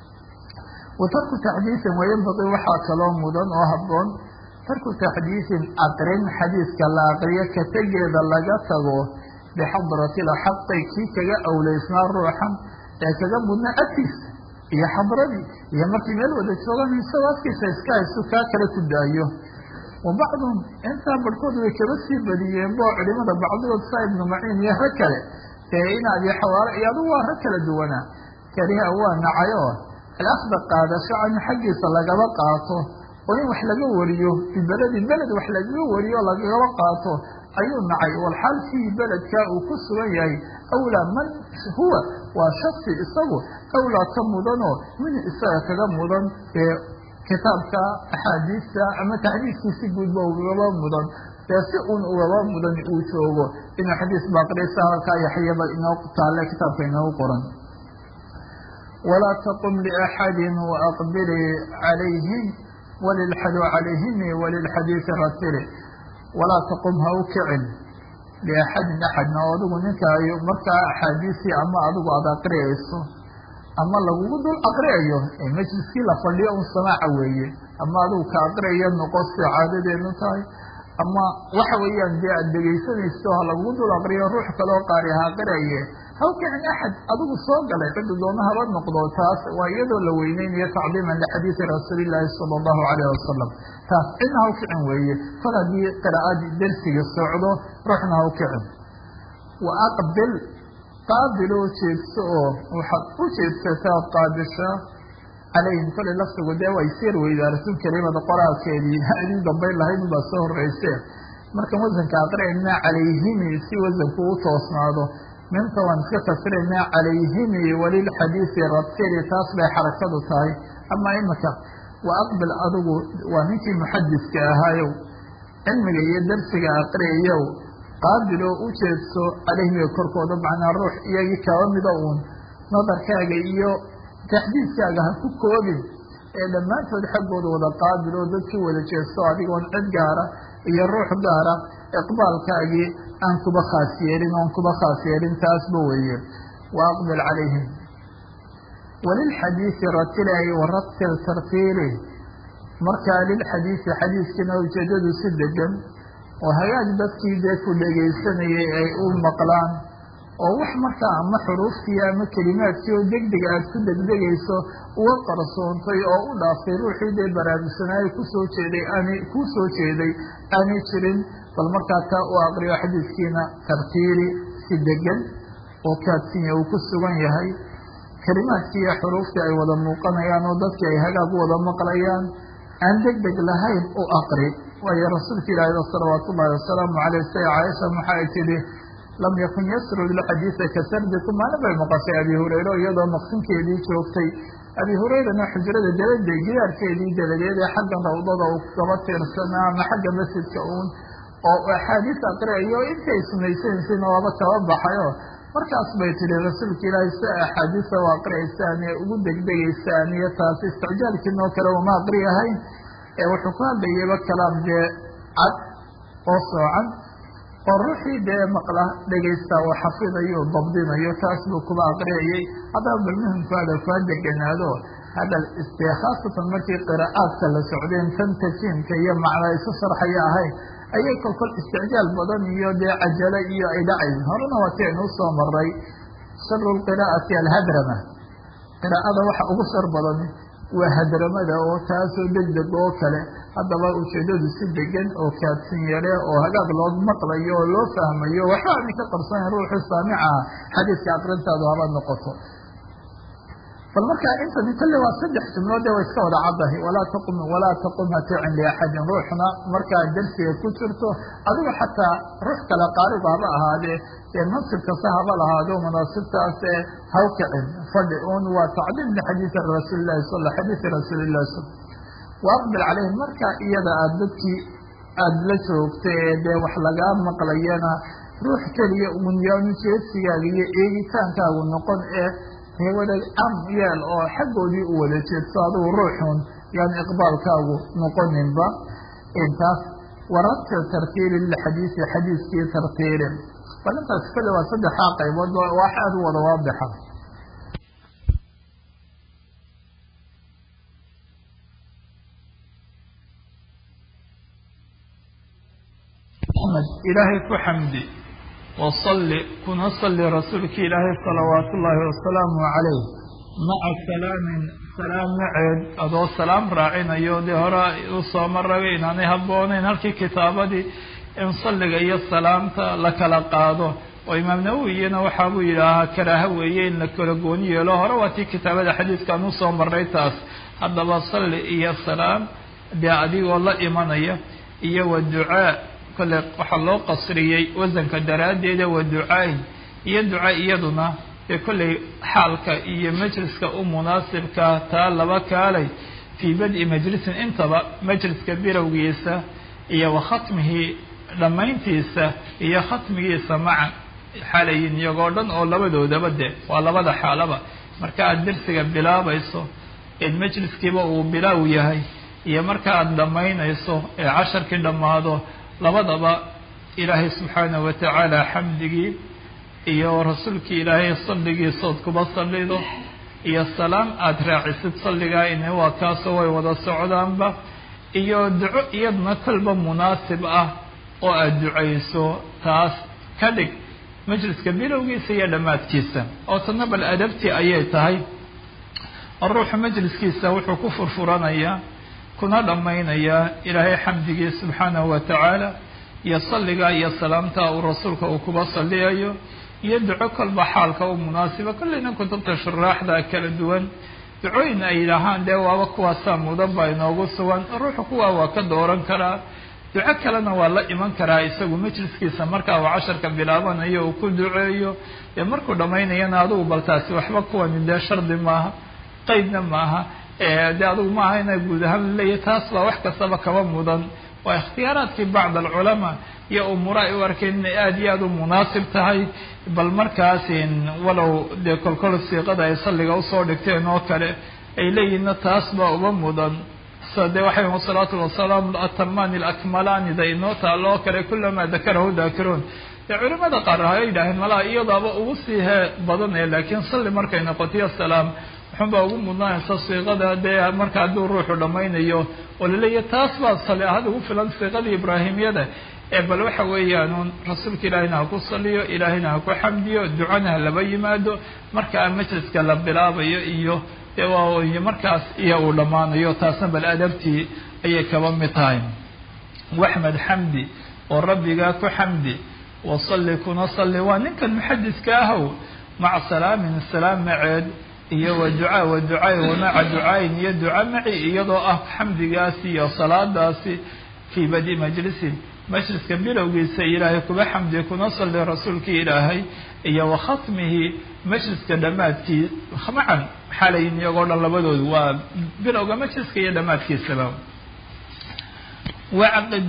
wa tarku taxdiisin wayanbaqii waxaa kaloo mudan oo habboon tarku taxdiisin aqrin xadiiska la aqriyo ka tegeeda laga tago bixadrati lxaqi kii kaga awleysnaa ruuxan ee kaga mudna agtiisa iyo xadradii iyo markii meel wada joogan isagoo afkiisa iska haysu kaa kale ku daayo wa bacduhum intaa barhkood way kaba sii badiyeen bo culimada bacdigood saa ibnu maciin iyo rag kale ee in abi xawaale iyo adugu waa rag kala duwanaa kariha waa nacayo alafda qaadasho canhu xaggiisa lagaba qaato oo in wax laga wariyo bibeledin beled wax lagaga wariyo o lagaba qaato ayuu nacay walxaal fiihi beledkaa uu ku sugan yahay awlaa man huwa waa shaksi isagu awlaa ka mudanoo min isaga kaga mudan ee kitaabka axaadiista ama taxdiiskiisi guudba ugaba mudan dee si un ugaba mudan uu joogo inuu xadiis baaqrisa halkaa yaxyaba inoo taale kitaabka inoogu qoran walaa taqum liaxadi waaqbilii calayhim walilxadu calayhimi walilxadiisi ratili walaa taqum ha u kicin liaxadin axadna oo adigu ninka markaa axaadiisii ama adigu aada aqriyayso ama lagugu dul aqriyayo ee majliskii la fadhiyo un samaaca weeye ama adigu ka aqriyayo noqo sida caadadeenu tahay ama waxa weeyaan dee aada dhegaysanayso ha lagugu dul aqriyo ruux kaloo qaari ha aqriyaye ha u kicin axad adigu soo galay cidda doona haba noqdo taas waa iyadoo la weyneynayo tacdiiman lixadiidi rasuulillaahi sala allahu calayh wasalam taas cidna ha u kicin weeye kol haddii qiraa'adii dersiga socdo ruuxna ha u kicin wa aqbil qaabiloo jeedso oo waxaad u jeedsataa qaabisha calayhim kole laftigu dee way sir weydaarsan kelimada qoraalkeedii adii dambayn lahayd ubaa soo horeyse markan wasanka aqri'aynaa calayhimi si wasanku u toosnaado minta waan iska kasiraynaa calayhimi walilxadiisi ratili taas bay xarakadu tahay ama imika wa aqbil adigu waa ninkii muxadiska ahaayow cilmiga iyo darsiga aqriyayow qaabiloo u jeedso calayhimiga korkooda macnaa ruux iyagii kaba mida uun nadarkaaga iyo taxdiiskaaga ha ku koobin ee dhammaantood xaggooda wada qaabil oo dadkii wada jeesto adigoon cid gaara iyo ruux gaara iqbaalkaagii aan kuba khaas yeelin oon kuba khaas yeelin taasba weeye wa aqbil calayhim walilxadiisi ratilay waratil tartiili markaa lilxadiisi xadiiskiina ujeedadu si degan oo hagaag dadkii dee ku dhegaysanayay ay u maqlaan oo wax markaa ama xuruuftii ama kelimaadkii oo degdega aada ku degdegayso uga qarsoontay oo u dhaaftay ruuxii dee baraarugsanaayo kusoo jeeday aanay kuu soo jeeday aanay jirin bal markaa taa u aqriyo xadiiskiina tartiili si degan oo kaadsinya uu ku sugan yahay kelimaadkii iyo xuruuftii ay wada muuqanayaan oo dadkii ay hagaag u wada maqlayaan aan deg deg lahayn u aqri waayo rasuulka ilaahi salawaatu ullahi wasalaamu caleyh say caaisha maxay tidhi lam yakun yasrud lxadiisa ka sardikum maalin bay maqashay abi hureyre iyadoo maqsinkeedii joogtay abi hureyrana xujrada dabade gidaarkeedii dabadeed ee xagga rawdada uu kaba tiirsanaa ama xagga masjidka uun oo axaadiis aqriayo intay sumaysanaysayn waaba kaba baxayo markaas bay tihi rasuulka ilaahi si axaadiisa u aqriyaysaan ee ugu degdegaysaan iyo taasi isticjaalkiinoo kale uma aqriyahayn ee wuxuu ku hadlayayba kalaam dee cad oo soocan oo ruuxii dee maqla dhegaysta oo xafidayo o dabdinayo taas buu kuba aqriyayay haddaba bal muhimkaada kaa deganaado hadal istee khaasatan markii qiraa'aadka la socdeen tan tajiimka iyo macnaa isu sharxaya ahayn ayay kolkol isticjaal badan iyo dee cajalo iyo ay dhacayn horena waa ti aynuu soo maray sharu lqiraa'ati alhadrama qiraa'ada waxa ugu shar badan waa hadramada oo taasoo degdeg oo kale haddaba ujeedadu si degan oo kaadsin yare oo hagaag loo maqlayo oo loo fahmayo waxba aani ka qarsanayn ruuxu saamica xadiiska aqrintaadu haba noqoto bal markaa intani kolle waa saddex jumloode way iska wada caddahay walaa taqum walaa taqum haticin liaxadin ruuxna markaa darsiga ku jirto adigu xataa ruux kale qaariba haba ahaadee ee mansib kasta haba lahaado munaasibtaas ee haw kicin fadhi un waa tacdiim lixadiidi rasuulilahi sal xadiidi rasuulillahi sal waaqbil calayhim markaa iyada aada dadkii aada la joogta ee dee wax lagaa maqlayana ruux keliya unyaanu jeedsigaaga iyo eegitaankaagu noqon ee hewada am yeel oo xaggoodii u wada jeedso adigu ruuxun yaan iqbaalkaagu noqoninba intaas warabta tartiili lixadiisi xadiiskii tartiilin bal intaas kale waa saddexaa qaybood wax aada u wada waadixa ilaahay ku xamdi wasalli kuna salli rasuulki ilaahay salawaatu ullaahi wasalaamu calayh maca salaamin salaam maceed adoo salaam raacinayo dee hore u soo marabay inaanay habboonayn halkii kitaabadii in salliga iyo salaamta la kala qaado oo imaam nawowiyana waxaa buu yidhaahaa karaaha weeye in la kala gooni yeelo hore waa tii kitaabada xadiidkaan usoo marray taas haddaba salli iyo salaam dee adigoo la imanaya iyo wa ducaa kole waxaa loo qasriyey wasanka daraaddeeda wa ducaayn iyo duca iyaduna dee kolley xaalka iyo majliska u munaasibka taa laba kaalay fii badi majlisin intaba majliska bilowgiisa iyo wa khatmihi dhammayntiisa iyo khatmigiisa macan xalayin iyagoo dhan oo labadoodaba de waa labada xaalaba marka aad dersiga bilaabayso eed majliskiiba uu bilaaw yahay iyo marka aada dhammaynayso ee casharkii dhammaado labadaba ilaahay subxaanahu watacaala xamdigii iyo rasuulkii ilaahay salligiisood kuba sallido iyo salaam aada raacisid salligaa ini waa kaasoo way wada socdaanba iyo duco iyaduna kolba munaasib ah oo aada ducayso taas ka dhig majliska bilowgiisa iyo dhammaadkiisa oo tana bal adabtii ayay tahay oo ruuxu majliskiisa wuxuu ku furfuranayaa kuna dhammaynayaa ilaahay xamdigii subxaanahu wa tacaala iyo salliga iyo salaamta uu rasuulka uu kuba salliyayo iyo duco kolba xaalka u munaasiba kolleyna kutubta shuraaxda kala duwan ducooyin ay yidhaahaan dee waaba kuwaasaa mudan baa inoogu sugan ruuxu kuwaa waa ka dooran karaa duco kalena waa la iman karaa isagu majliskiisa marka uu casharka bilaabanayo uu ku duceeyo dee markuu dhammaynayana adigu bal taasi waxba kuwani dee shardi maaha qeydna maaha de adigu maaha ina guud ahaan laleeyahy taas baa wax kastaba kaba mudan waa ikhtiyaaraadkii bacd alculamaa iyo umuura ay u arkeen inay aada iyo aada u munaasib tahay bal markaas walow dee kolkol siiqada ay salliga usoo dhigteen oo kale ay leeyihinna taas baa uba mudan sa dee waxay wasalaatu wasalaam atamani alakmalani da inoo taalo oo kale kulamaa dakarahu daakiruun dee culimada qaar hay yidhaaheen malaha iyadaaba ugu sii hee badanaya laakiin salli markay noqotiyo salaam waxunbaa ugu mudnaanaysa siiqada dee marka hadduu ruuxu dhammaynayo oo laleeyahy taas baa sali ahad ugu filan siiqadii ibraahimiyada ee bal waxa weeyaan rasuulka ilaahina ha ku saliyo ilaahina ha ku xamdiyo ducana ha laba yimaado markaa majliska la bilaabayo iyo dee markaas iyo uu dhammaanayo taasna bal adabtii ayay kaba mid tahay waxmed xamdi oo rabbigaa ku xamdi wasalli kuna salli waa ninkan muxadiska ahow maca salaamin salaam maceed iyo wa ducaa wa ducaay wa maca ducaayin iyo duca maci iyadoo ah xamdigaasi iyo salaadaasi fii badi majlisin majliska bilowgiisa ilaahay kuba xamdi kuna salli rasuulkii ilaahay iyo wa khatmihi majliska dhammaadkii macan xalayin iyagoo dhan labadoodu waa bilowga majliska iyo dhammaadkiisaba wacqid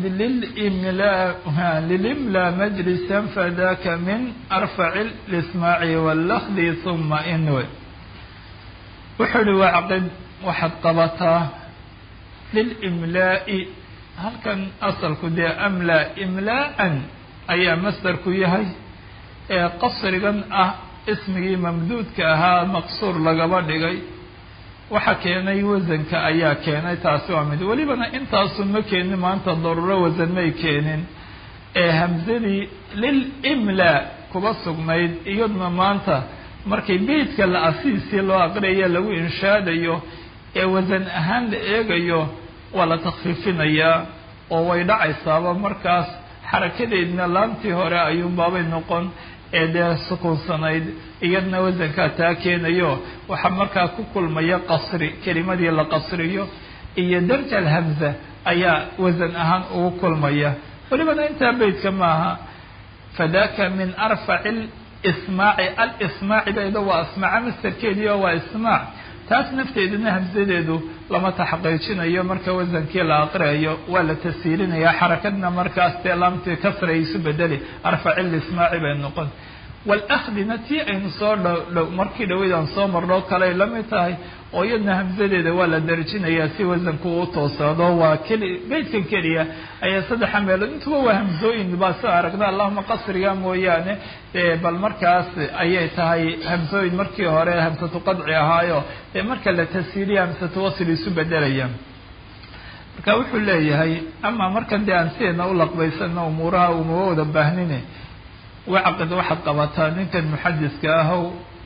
lilimla majlisa fadaka min arfaci lismaaci wallafdi huma inwe wuxuu uhi wacqid waxaad qabataa lilimlaa'i halkan asalku dee amlaa imlaa'an ayaa masdarku yahay ee qasrigan ah ismigii mamduudka ahaa maqsuur lagaba dhigay waxa keenay wasanka ayaa keenay taasi waa mid welibana intaasu ma keenin maanta daruuro wasan may keenin ee hamsadii lilimlaa kuba sugnayd iyaduna maanta markay beydka la asiisii loo aqriyayo lagu inshaadayo ee wasan ahaan la eegayo waa la takfiifinayaa oo way dhacaysaaba markaas xarakadeedna laantii hore ayuunbaabay noqon ee dee sukuunsanayd iyadna wasankaa taa keenayo waxaa markaa ku kulmaya qasri kelimadii la qasriyo iyo darja alhamza ayaa wasan ahaan ugu kulmaya welibana intaa beytka maaha fadaka min arfaci lismaaci alismaaci bayda waa asmaaca mastarkeedii oo waa ismaac taas nafteeduna hamsadeedu lama taxqiijinayo marka wasankii la aqriayo waa la tasiirinaya xarakadna markaas dee laamtii kasray isu bedeli arfaci lismaaci bay noqon walakhdina tii aynu soo dhdhow markii dhaweyd aan soo marno kaley la mid tahay oo iyadna hamsadeeda waa la darjinayaa si wasanku u toosaado waa keli beydkan keliya ayaa saddexa meelood intuba waa hamsooyin baa soo aragna allahuma qasriga mooyaane bal markaas ayay tahay hamsooyin markii hore hamsatu qadci ahaayo dee marka la tasiiriya hamsatu wasl isu bedelaya marka wuxuu leeyahay ama markan dee aan sideedna u laqbaysano umuuraha umaba wada baahnine wacqid waxaad qabataa ninkan muxadiska ahow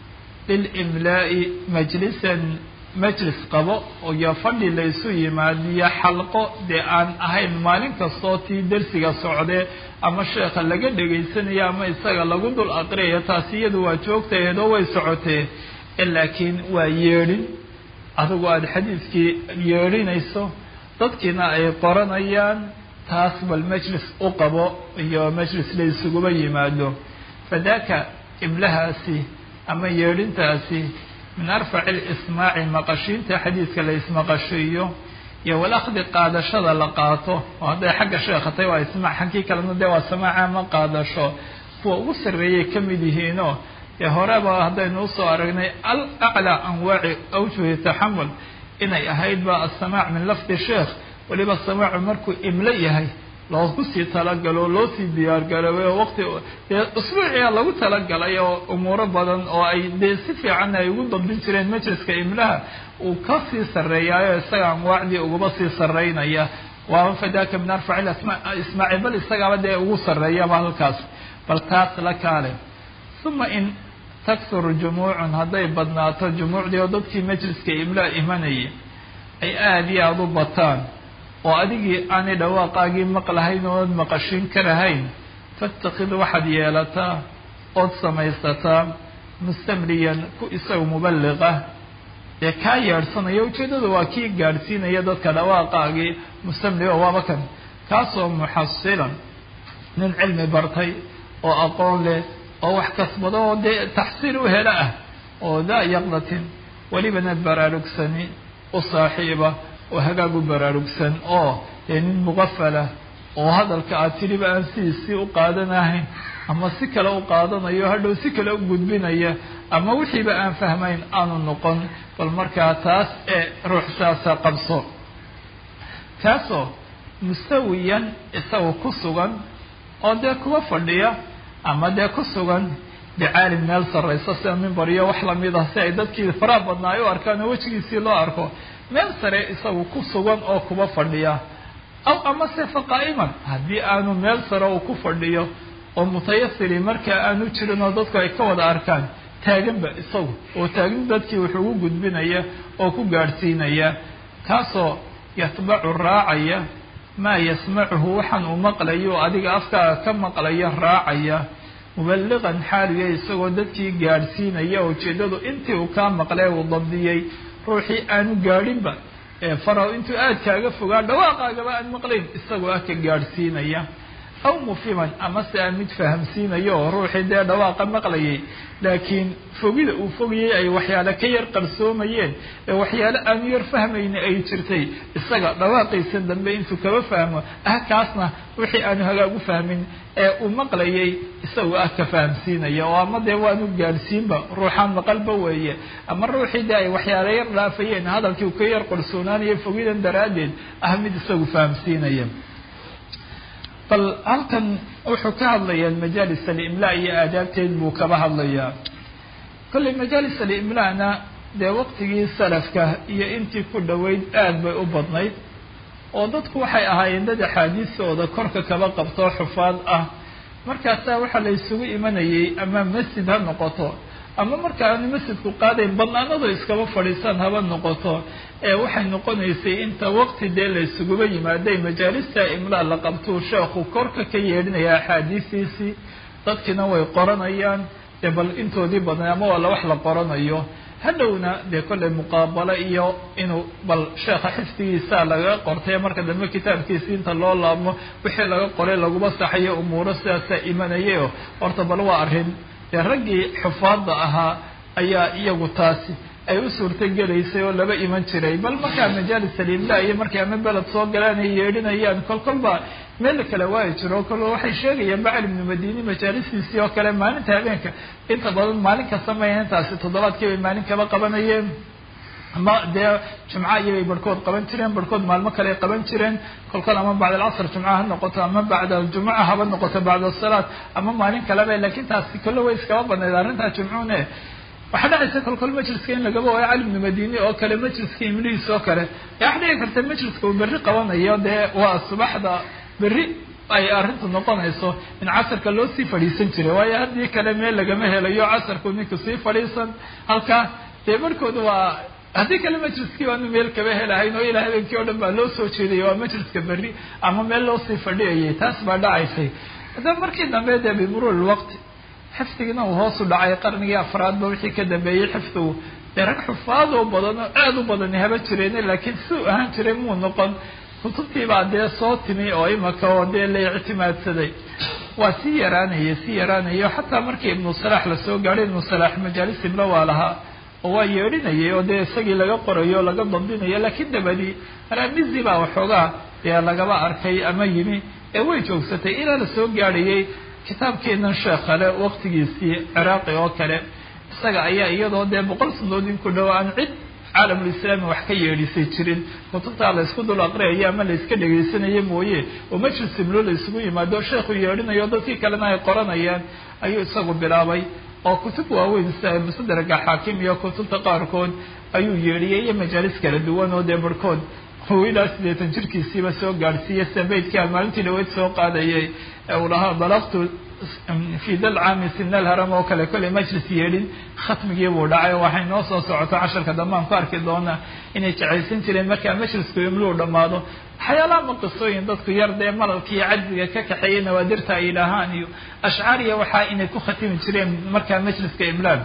lilimlaa'i majlisan majlis qabo iyo fadhi laysu yimaadiyo xalqo dee aan ahayn maalin kastoo tii dersiga socdee ama sheekha laga dhegaysanayo ama isaga lagu dul aqriyayo taasi iyadu waa joogtaheedoo way socotee laakiin waa yeedhin adigu aada xadiidkii yeedhinayso dadkiina ay qoranayaan taas bal majlis u qabo iyo majlis la isuguba yimaado fadaka imlahaasi ama yeedhintaasi min arfaci lismaaci maqashiinta xadiidka la ismaqashiiyo iyo walakdi qaadashada la qaato oo hadday xagga sheekhatay waa ismaac xaggii kalena dee waa samaaca ma qaadasho kuwa ugu sarreeyay ka mid yihiinoo dee horeba haddaynu usoo aragnay al aclaa anwaaci awjuhi taxamul inay ahayd ba assamaac min lafdi sheekh weliba samaacu markuu imlo yahay loogu sii talagalo loo sii diyaargaroobay oo waqti dee usbuuciya lagu talagalay oo umuuro badan oo ay dee si fiican ay ugu dabdin jireen majliska imlaha uu ka sii sarreeyaayo isaga anwaacdii ugaba sii sarreynaya waaba fadaka min arfaci ismaaci bal isagaaba dee ugu sarreeyaba halkaas bal taas la kaale uma in taksur jumuucun hadday badnaato jumuucdii oo dadkii majliska imlaha imanayay ay aada iyo aada u bataan oo adigii aanay dhawaaqaagii maqlahayn ood maqashin karahayn fatakid waxaad yeelataa ood samaysataa mustamliyan ku isaga muballiqa dee kaa yeedhsanaya ujeeddadu waa kii gaadhsiinaya dadka dhawaaqaagii mustamliga waaba kan kaasoo muxasilan nin cilmi bartay oo aqoon leh oo wax kasbado oo dee taxsiil u helo ah oo daa yaqdatin welibana baraarugsani u saaxiiba oo hagaag u baraarugsan oo dee nin muqafalah oo hadalka aad tiriba aan sidiisii u qaadanahayn ama si kale u qaadanayo hadhow si kale u gudbinaya ama wixiiba aan fahmayn aanu noqon bal markaa taas ee ruux saasa qabso kaasoo mustawiyan isaga ku sugan oo dee kuwa fadhiya ama dee ku sugan bicaalim meel sarraysa sida mimbar iyo wax lamid ah si ay dadkii faraha badnaa ay u arkaan oo wejigiisii loo arko meel sare isagu ku sugan oo kuba fadhiya aw amase faqaa'iman haddii aanu meel sare uu ku fadhiyo oo mutayasiri markaa aanu jirin oo dadku ay ka wada arkaan taaganba isagu oo taagin dadkii wuxuu ugu gudbinaya oo ku gaadhsiinaya kaasoo yatbacu raacaya maa yasmacuhu waxaan uu maqlayo oo adiga afkaaga ka maqlaya raacaya muballiqan xaaliya isagoo dadkii gaadhsiinaya ujeeddadu intii uu kaa maqlee uu dabdiyey ruuxii aanu gaadhinba ee faraw intuu aad kaaga fogaa dhawaaqaagaba aan maqlayn isagoo ah ka gaadhsiinaya aw mufiman amase aan mid fahamsiinayo oo ruuxii dee dhawaaqa maqlayay laakiin fogida uu fogayay ay waxyaale ka yar qarsoomayeen ee waxyaale aanu yar fahmayni ay jirtay isaga dhawaaqiisa dambe intuu kaba fahmo ah kaasna wixii aanu hagaag u fahmin ee uu maqlayay isagoo ah ka fahamsiinaya oo ama dee waanu gaadhsiinba ruuxaan maqalba weeye ama ruuxii dee ay waxyaale yar dhaafayeen hadalkii uu ka yar qarsoonaanaya fogidan daraaddeed ah mid isagu fahamsiinaya bal halkan wuxuu ka hadlayaa majaalis alimlaa iyo aadaabteed buu kaba hadlayaa kolley majaalis alimlaana dee waqtigii salafka iyo intii ku dhoweyd aad bay u badnayd oo dadku waxay ahaayeen dad axaadiistooda korka kaba qabtoo xufaad ah markaasaa waxaa la isugu imanayay ama masjid ha noqoto ama marka aanu masjidku qaadayn banaanadu iskaba fadhiisaan haba noqoto ee waxay noqonaysay inta waqti dee la isuguba yimaaday majaalista imlaa la qabtuu sheekhu korka ka yeedhinaya axaadiistiisii dadkiina way qoranayaan dee bal intoodii badnay ama waa la wax la qoranayo hadhowna dee kollay muqaabalo iyo inuu bal sheekha xifdigiisa laga qortay marka dambe kitaabkiisi inta loo laabmo wixii laga qoray laguma saxayo umuuro sidaasaa imanayayo horta bal waa arrin dee raggii xufaadda ahaa ayaa iyagu taasi ay u suurto gelaysay oo laba iman jiray bal markaa majaalis aliimla iyo markay ama beled soo galaan ay yeedhinayaan kol kolba meel kale waayi jiro kol waxay sheegayaan bacali ibnu madini majaalistiisii oo kale maalinta habeenka inta badan maalin kasta maya intaasi toddobaadkii bay maalin kaba qabanayeen ama dee jumca iyobay barhkood qaban jireen barhkood maalmo kale ay qaban jireen kolkol ama bacd alcasr jumca ha noqoto ama bacda aljumuca haba noqoto bacda asalaat ama maalin kaleba lakin taasi kolle way iskaba badnayd arrintaa jumcuune waxaa dhacaysa kolkol majliska in lagaba waayo cali ibnu madini oo kale majliska imlihiis oo kale waxa dhici karta majliska uu berri qabanayo dee waa subaxda berri ay arrintu noqonayso in casarka loo sii fadhiisan jiray waayo haddii kale meel lagama helayo casarku ninku sii fadhiisan halkaa dee barhkooda waa haddii kale majliskii waanu meel kaba helahayn oo ilaa habeenkii o dhan baa loo soo jeedaya waa majliska berri ama meel loo sii fadhiyayay taas baa dhacaysay haddaba markii dambe dee bimurur lwaqti xifdigina uu hoos u dhacay qarnigii afraadba wixii ka dambeeyey xifdigu dee rag xufaad oo badan oo aada u badani haba jireen laakiin siduu ahaan jiray muu noqon kutubtiibaa dee soo timi oo imaka oo dee la ictimaadsaday waa sii yaraanaya sii yaraanayo xataa markii ibnu salaax lasoo gaadhay ibnu salaax majaalis ibla waa lahaa oo waa yeedhinayay oo dee isagii laga qorayo o laga dambinayo laakiin dabadii ramizi baa waxoogaa dee lagaba arkay ama yimi ee way joogsatay ilaa lasoo gaadhayay kitaabkeenan sheekhale waqtigiisii ciraaqi oo kale isaga ayaa iyadoo dee boqol sanadood in ku dhow aan cid caalamulislaami wax ka yeedhisay jirin kutubtaa la isku dul aqriyayo ama la iska dhegaysanayo mooye oo majlis iblo la isugu yimaado sheekhu yeedhinayo dadkii kalena ay qoranayaan ayuu isagu bilaabay oo kutub waaweyn sida musadraga xaakim iyo kutubta qaarkood ayuu yeedhiyay iyo majaalis kala duwan oo dee barhkood uu ilaa siddeetan jirkiisiiba soo gaadhsiiyey sida beydkaa maalintii dhaweyd soo qaadayay ee uu lahaa balaqtu fi dal caami sinal haram oo kale kollay majlis yeedhin khatmigii buu dhacay waxay noo soo socoto casharka dambe aan ku arki doonaa inay jecaysan jireen markaa majlisku imluu dhammaado waxyaalaha ma qisooyin dadku yar dee malalka iyo cajziga ka kaxeeyay nawaadirta ay yidhaahaan iyo ashcaariya waxaa inay ku khatimi jireen markaa majliska imlaal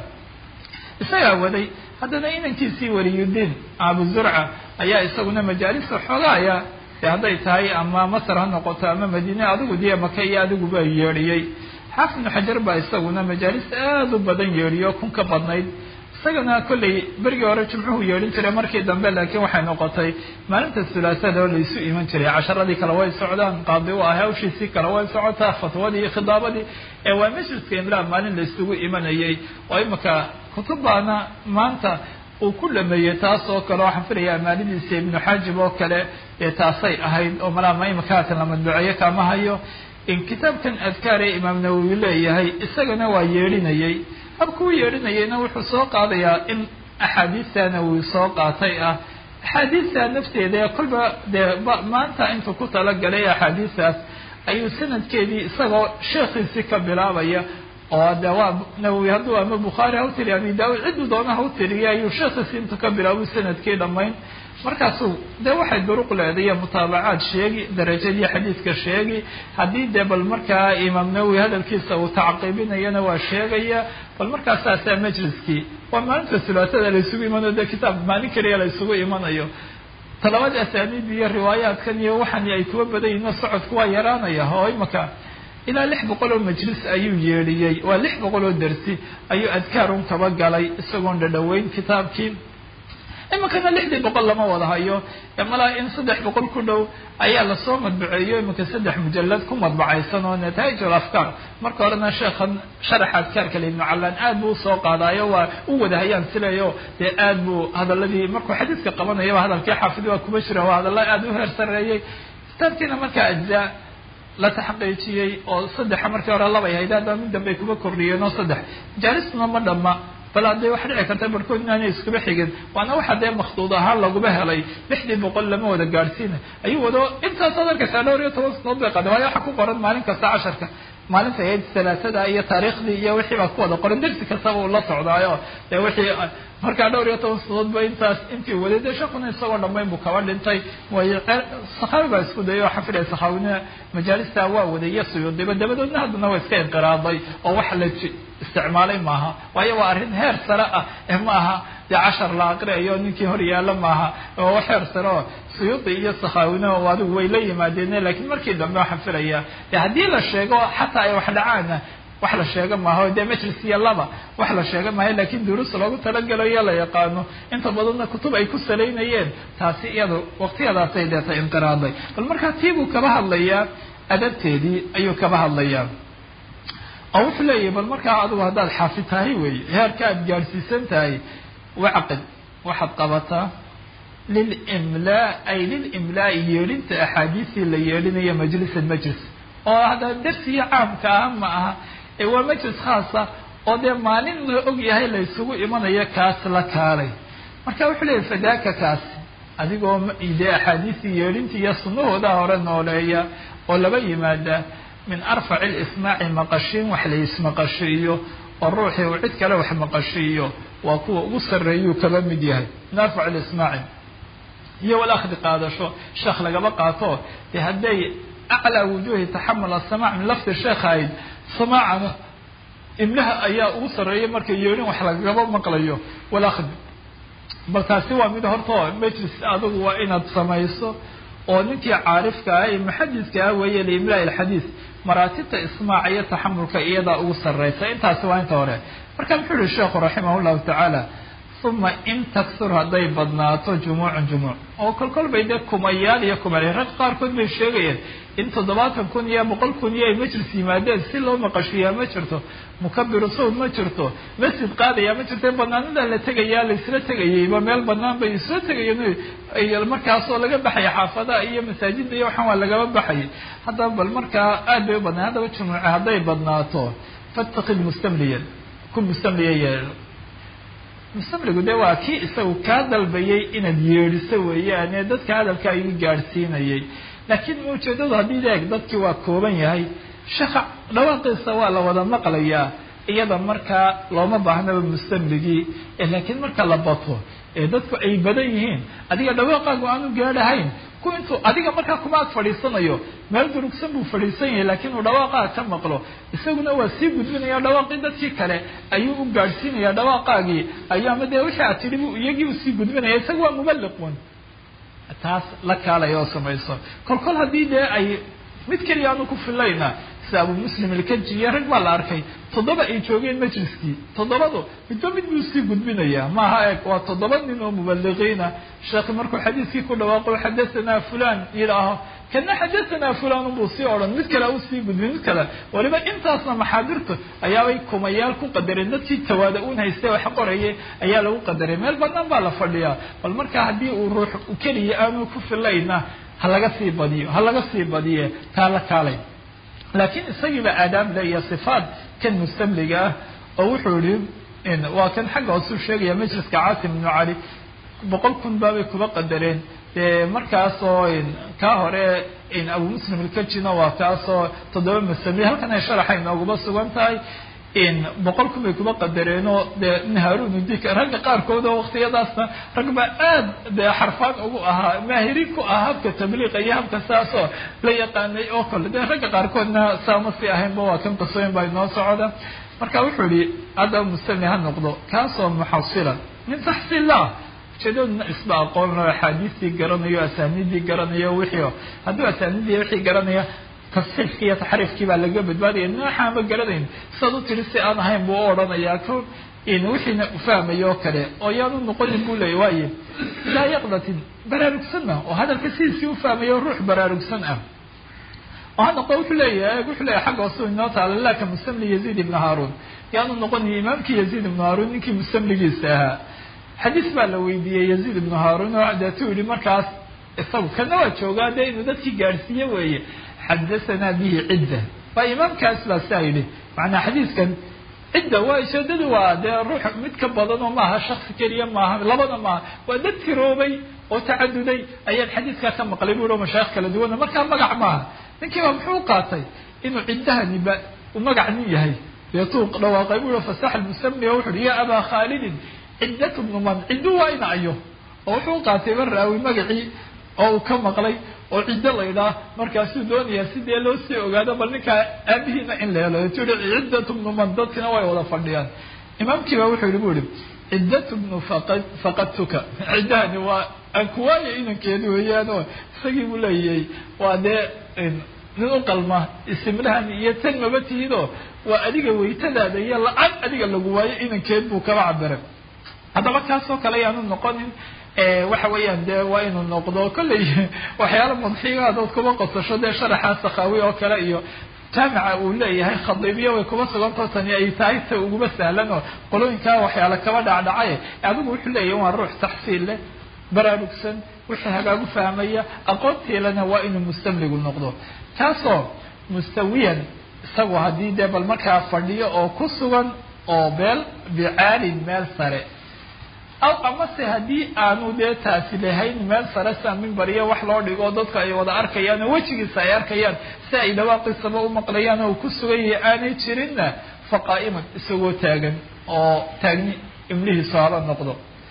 isagaa waday haddana inankiisii waliyudiin abu zurca ayaa isaguna majaalisa xoogaaya dee hadday tahay ama masar ha noqoto ama madiine adigu dee maka iyo adiguba yeedhiyey xaafid ibnu xajar baa isaguna majaalis aada u badan yeedhiyo kun ka badnayd isagana kollay berigii hore jimcuhu yeedhin jiray markii dambe laakiin waxay noqotay maalinta sulaasada oo laysu iman jiray casharadii kale way socdaan qaadi u ah hawshiisii kale way socotaa fatwadii iyo khidaabadii ee waa majliska imlaa maalin laysugu imanayay oo imaka kutubbaana maanta uu ku dhameeyey taas oo kale waxaan filaya amaalidiisa ibnu xaajib oo kale ee taasay ahayd oo malaama imakaatan la madbuceeyo kama hayo in kitaabkan adkaar ee imaam nawowi leeyahay isagana waa yeedhinayay habkuu yeedhinayayna wuxuu soo qaadayaa in axaadiista nawowi soo qaatay ah axaadiista nafteeda ee kolba dee maanta intuu ku talagalay axaadiistaas ayuu sanadkeedii isagoo sheekhiisii ka bilaabaya oo de waa nawowi hadduu ama bukhaari ha u tiriya abi daawud cidduu doona ha u tiriya ayuu sheekhiisii intuu ka bilaabu sanadkii dhammayn markaasuu dee waxay duruq leedayo mutaabacaad sheegi darajadii xadiidka sheegi haddii dee bal markaa imaam nawowi hadalkiisa uu tacqiibinayana waa sheegaya bal markaa saasaa majliskii waa maalinta sulaasada la isugu imanayo dee kitaab maalin keliya la isugu imanayo talabada asaaniid iyo riwaayaadkan iyo waxani ay kuwa badan yihiin oo socodku waa yaraanaya oo imaka ilaa lix boqol oo majlis ayuu yeedhiyey waa lix boqol oo dersi ayuu adkaarun kaba galay isagoon dhadhaweyn kitaabkii iminkana lixdii boqol lama wada hayo malaa in saddex boqol ku dhow ayaa lasoo madbuceeyo iminka saddex mujalad ku madbacaysan oo nataij afkaar marka horena sheekhan sharaxa adkaarka le ibnu callaan aad buu usoo qaadaayo waa u wada hayaan silayo dee aad buu hadaladii markuu xadiiska qabanayaba hadalkii xaafid waa kuma jira waa hadalla aad u heer sareeyey kitaabkiina markaa ajzaa la taxqiijiyey oo saddexa markii hore labay hayd haddana mid dambey kuma kordhiyeen oo saddex majaalistuna ma dhamma bal haddee waxa dhici karta barkood inaanay iskuba xigin waana waxa dee makhduud ahaan laguba helay lixdii boqol lama wada gaadhsiina ayuu wado intaasaad arkaysaa dhowr iyo toban sanood bay qaada waayo waxa ku qoran maalin kasta casharka maalinta ahayd salaasada iyo taariikhdii iyo wixii baa ku wada qoran dersi kastaba uu la socdaayo dee wixii markaa dhowr iyo toban sanadoodba intaas intii waday dee shakuna isagoo dhammayn buu kaba dhintay way sakhaawi baa isku dayay oo xafidaya sakhaawina majaalista waa waday iyo suyuudiba dabadoodna haddana waa iska inqiraaday oo wax la isticmaalay maaha waayo waa arrin heer sare ah ee ma aha dee cashar la aqriayo ninkii hor yaalla maaha oo wax heer sare oo suyuudi iyo sakhaawina oo adigu way la yimaadeen laakiin markii dambe waxaan filaya dee haddii la sheego xataa ay wax dhacaana wax la sheega maaha dee majlis iyo laba wax la sheega maayo lakin duruus loogu talagelayo la yaqaano inta badanna kutub ay ku salaynayeen taasi iyada waqtiyadaasay deeta inqiraaday bal markaa tii buu kaba hadlayaa adabteedii ayuu kaba hadlayaa oo wuxuu leeyahay bal markaa adigu haddaad xaafid tahay wey heerka aad gaadhsiisan tahay wacqid waxaad qabataa lilimlaa ay lilimlaai yeedhinta axaadiistii la yeedhinayo majlisan majlis oo hadda darsiga caamka ah ma aha ee waa majlis khaasa oo dee maalin la og yahay la isugu imanayo kaas la kaalay marka wuxuu leeyahy fadaaka kaas adigoo dee axaadiistii yeedhinta iyo sunnahooda hore nooleeya oo laba yimaada min arfaci lismaaci maqashiin wax la ismaqashiiyo oo ruuxii uu cid kale wax maqashiiyo waa kuwa ugu sarreeyuu kaba mid yahay min arfac lismaaci iyo walakdi qaadasho sheekh lagaba qaato dee hadday aclaa wujuhi taxamul asamac min lafdi sheekh ahayd samaacana imlaha ayaa ugu sarreeya marka yeedhin wax lagaba maqlayo walakdi bal taasi waa mid hortao majlis adigu waa inaad samayso oo ninkii caarifka ah ee muxadidka ah weeye liimlaa ilxadiis maraatibta ismaaca iyo taxamulka iyadaa ugu sarreysa intaasi waa inta hore marka muxuu yihi sheekhu raximah llahu tacaala uma in taksur hadday badnaato jumuucun jumuuc oo kolkol bay dee kumayaal iyo kumaal rag qaarkood bay sheegayeen in toddobaatan kun iyo boqol kun iyo ay majlis yimaadeen si loo maqashiiyaa ma jirto mukabiru sawd ma jirto masjid qaadaya ma jirto banaanada la tegayaa la isla tegayayba meel banaan bay isla tegayeen markaasoo laga baxaya xaafadaha iyo masaajida iyo waxaan waa lagaba baxayay haddaba bal markaa aad bay u badnaa haddaba jumuuce hadday badnaato fatakid mustamliyan ku mustamliya yeelo mustamligu de waa kii isagu kaa dalbayay inaad yeedhiso weeyaane dadka hadalka ayuu gaadhsiinayay laakiin ujeedadu haddii deeg dadkii waa kooban yahay shaqa dhawaaqiisa waa la wada maqlayaa iyada markaa looma baahnaba mustamligii laakiin marka la bato ee dadku ay badan yihiin adiga dhawaaqaagu aanu gaadhahayn ku intuu adiga markaa kuma ag fadhiisanayo meel durugsan buu fadhiisan yahay laakiin uu dhawaaqaaga ka maqlo isaguna waa sii gudbinaya dhawaaqii dadkii kale ayuu u gaadhsiinaya dhawaaqaagii ayuu ama dee wixii aad tidhi bu iyagii usii gudbinaya isaga waa mubaliqun taas la kaalaya oo samayso kol kol haddii dee ay mid keliya aanu ku filayna sida abu muslim ilkaji iyo rag baa la arkay toddoba ay joogeen majliskii toddobadu midba mid buu sii gudbinayaa maaha eeg waa toddoba nin oo mubaliqiina sheekhi markuu xadiiskii ku dhawaaqo xadathana fulan yidhaaho kana xadathana fulan unbuu sii odhan mid kale usii gudbin mid kale waliba intaasna maxaadirtu ayaabay kumayaal ku qadareen dadkii tawaada un haystay wax qorayay ayaa lagu qadaray meel banaan baa la fadhiyaa bal markaa haddii uu ruux keliya aanu ku filayna ha laga sii badiyo ha laga sii badiye taa la kaalay laakiin isagiiba aadaable iyo sifaat kan mustamliga ah oo wuxuu yihi waa kan xagga hoosuu sheegaya majliska caasim ibnu cali boqol kun baabay kuba qadareen dee markaasoo kaa hore abu muslim ilkajina waa kaasoo toddoba masamiye halkan ay sharaxa inooguma sugan tahay boqol kun bay kuba qadareenoo dee haarun udik ragga qaarkood oo waktiyadaasna rag baa aad dee xarfaan ugu ahaa maahiriin ku ah habka tabliiqa iyo habka saasoo la yaqaanay oo kale dee ragga qaarkoodna saama si ahaynba waa kan qisooyin baa inoo socda marka wuxuu yihi haddaba mustamli ha noqdo kaasoo muxasilan min taxsiillah ujeedaduna isba aqoon loo axaadiistii garanayo asaaniidii garanayo wixii hadduu asaaniidii wixii garanaya tasxiifkii iyo taxriifkii baa laga badbaadaya nooxaanba garanayn sidaad u tiri si aan ahayn buu u odhanayaa ko wixiina ufahmayo oo kale oo yaanu noqonin buu leeya waaye laa yaqdatin baraarugsanna oo hadalka sidiisii ufahmayo ruux baraarugsan ah oo ha noqo wuxuu leeyahay wuxuu leeyahay xagga hoosuu inoo taala laka mustamli yaziid ibnu haaruun yaanu noqonin imaamkii yaziid ibnu haaruun ninkii mustamligiisa ahaa xadiis baa la weydiiyey yaziid ibnu haaruun oo deetuu yihi markaas isagu kana waa joogaa dee inuu dadkii gaadhsiiye weeye xadahanaa bihi cidda waa imaamkaas baa saa yidhi macnaa xadiiskan cidda waa ujeedadu waa dee ruux mid ka badan oo maaha shaksi keliya maaha labada maaha waa dad tiroobay oo tacaduday ayaan xadiiskaa ka maqlay buu o mashaayikh kala duwana markaa magac maaha ninkii baa muxuu qaatay inuu ciddahani ba uu magac nin yahay deetuu dhawaaqay buu fasax almusami oo wuxu uhi ya abaa khaalidin ciddatu bnu man ciddu waa ina ayo oo wuxuu qaatay baraawi magacii oo uu ka maqlay oo ciddo laydhaa markaasuu doonayaa sidee loo sii ogaado bal ninkaa aabihiina in la helo tu yihi ciddatu bnu man dadkina way wada fadhiyaan imaamkiiba wuxuu yihi bu yihi ciddatu bnu faqadtuka ciddahani waa aan kuwaayo inankeedi weeyaanoo isagii buu leeyahay waa dee nin u qalma isimlahan iyo tan maba tihidoo waa adiga weytadaada iyo la-aan adiga lagu waayo inankeed buu kaba cabiray haddaba kaasoo kale ayaanu noqonin waxa weeyaan dee waa inuu noqdo kolley waxyaala madxiga dood kuma qosasho dee sharaxa sakaawi oo kale iyo jaamica uu leeyahay khadiibiya way kuma sugantao tani ay tahay ta uguma sahlan oo qolooyinkaa waxyaala kaba dhacdhacay adigu wuxuu leeyahay waa ruux taxsiil leh baraarugsan wixii hagaagu fahmaya aqoontiilana waa inuu mustamligu noqdo kaasoo mustawiyan isagu haddii dee bal markaa fadhiyo oo ku sugan oo beel bicaalin meel sare aw amase haddii aanu dee taasi lahayn meel sare sia mimbariya wax loo dhigo dadka ay wada arkayaan oo wejigiisa ay arkayaan si ay dhawaaqiisaba u maqlayaan oo ku sugan yahay aanay jirinna fa qaa'iman isagoo taagan oo taagni imlihiisu haba noqdo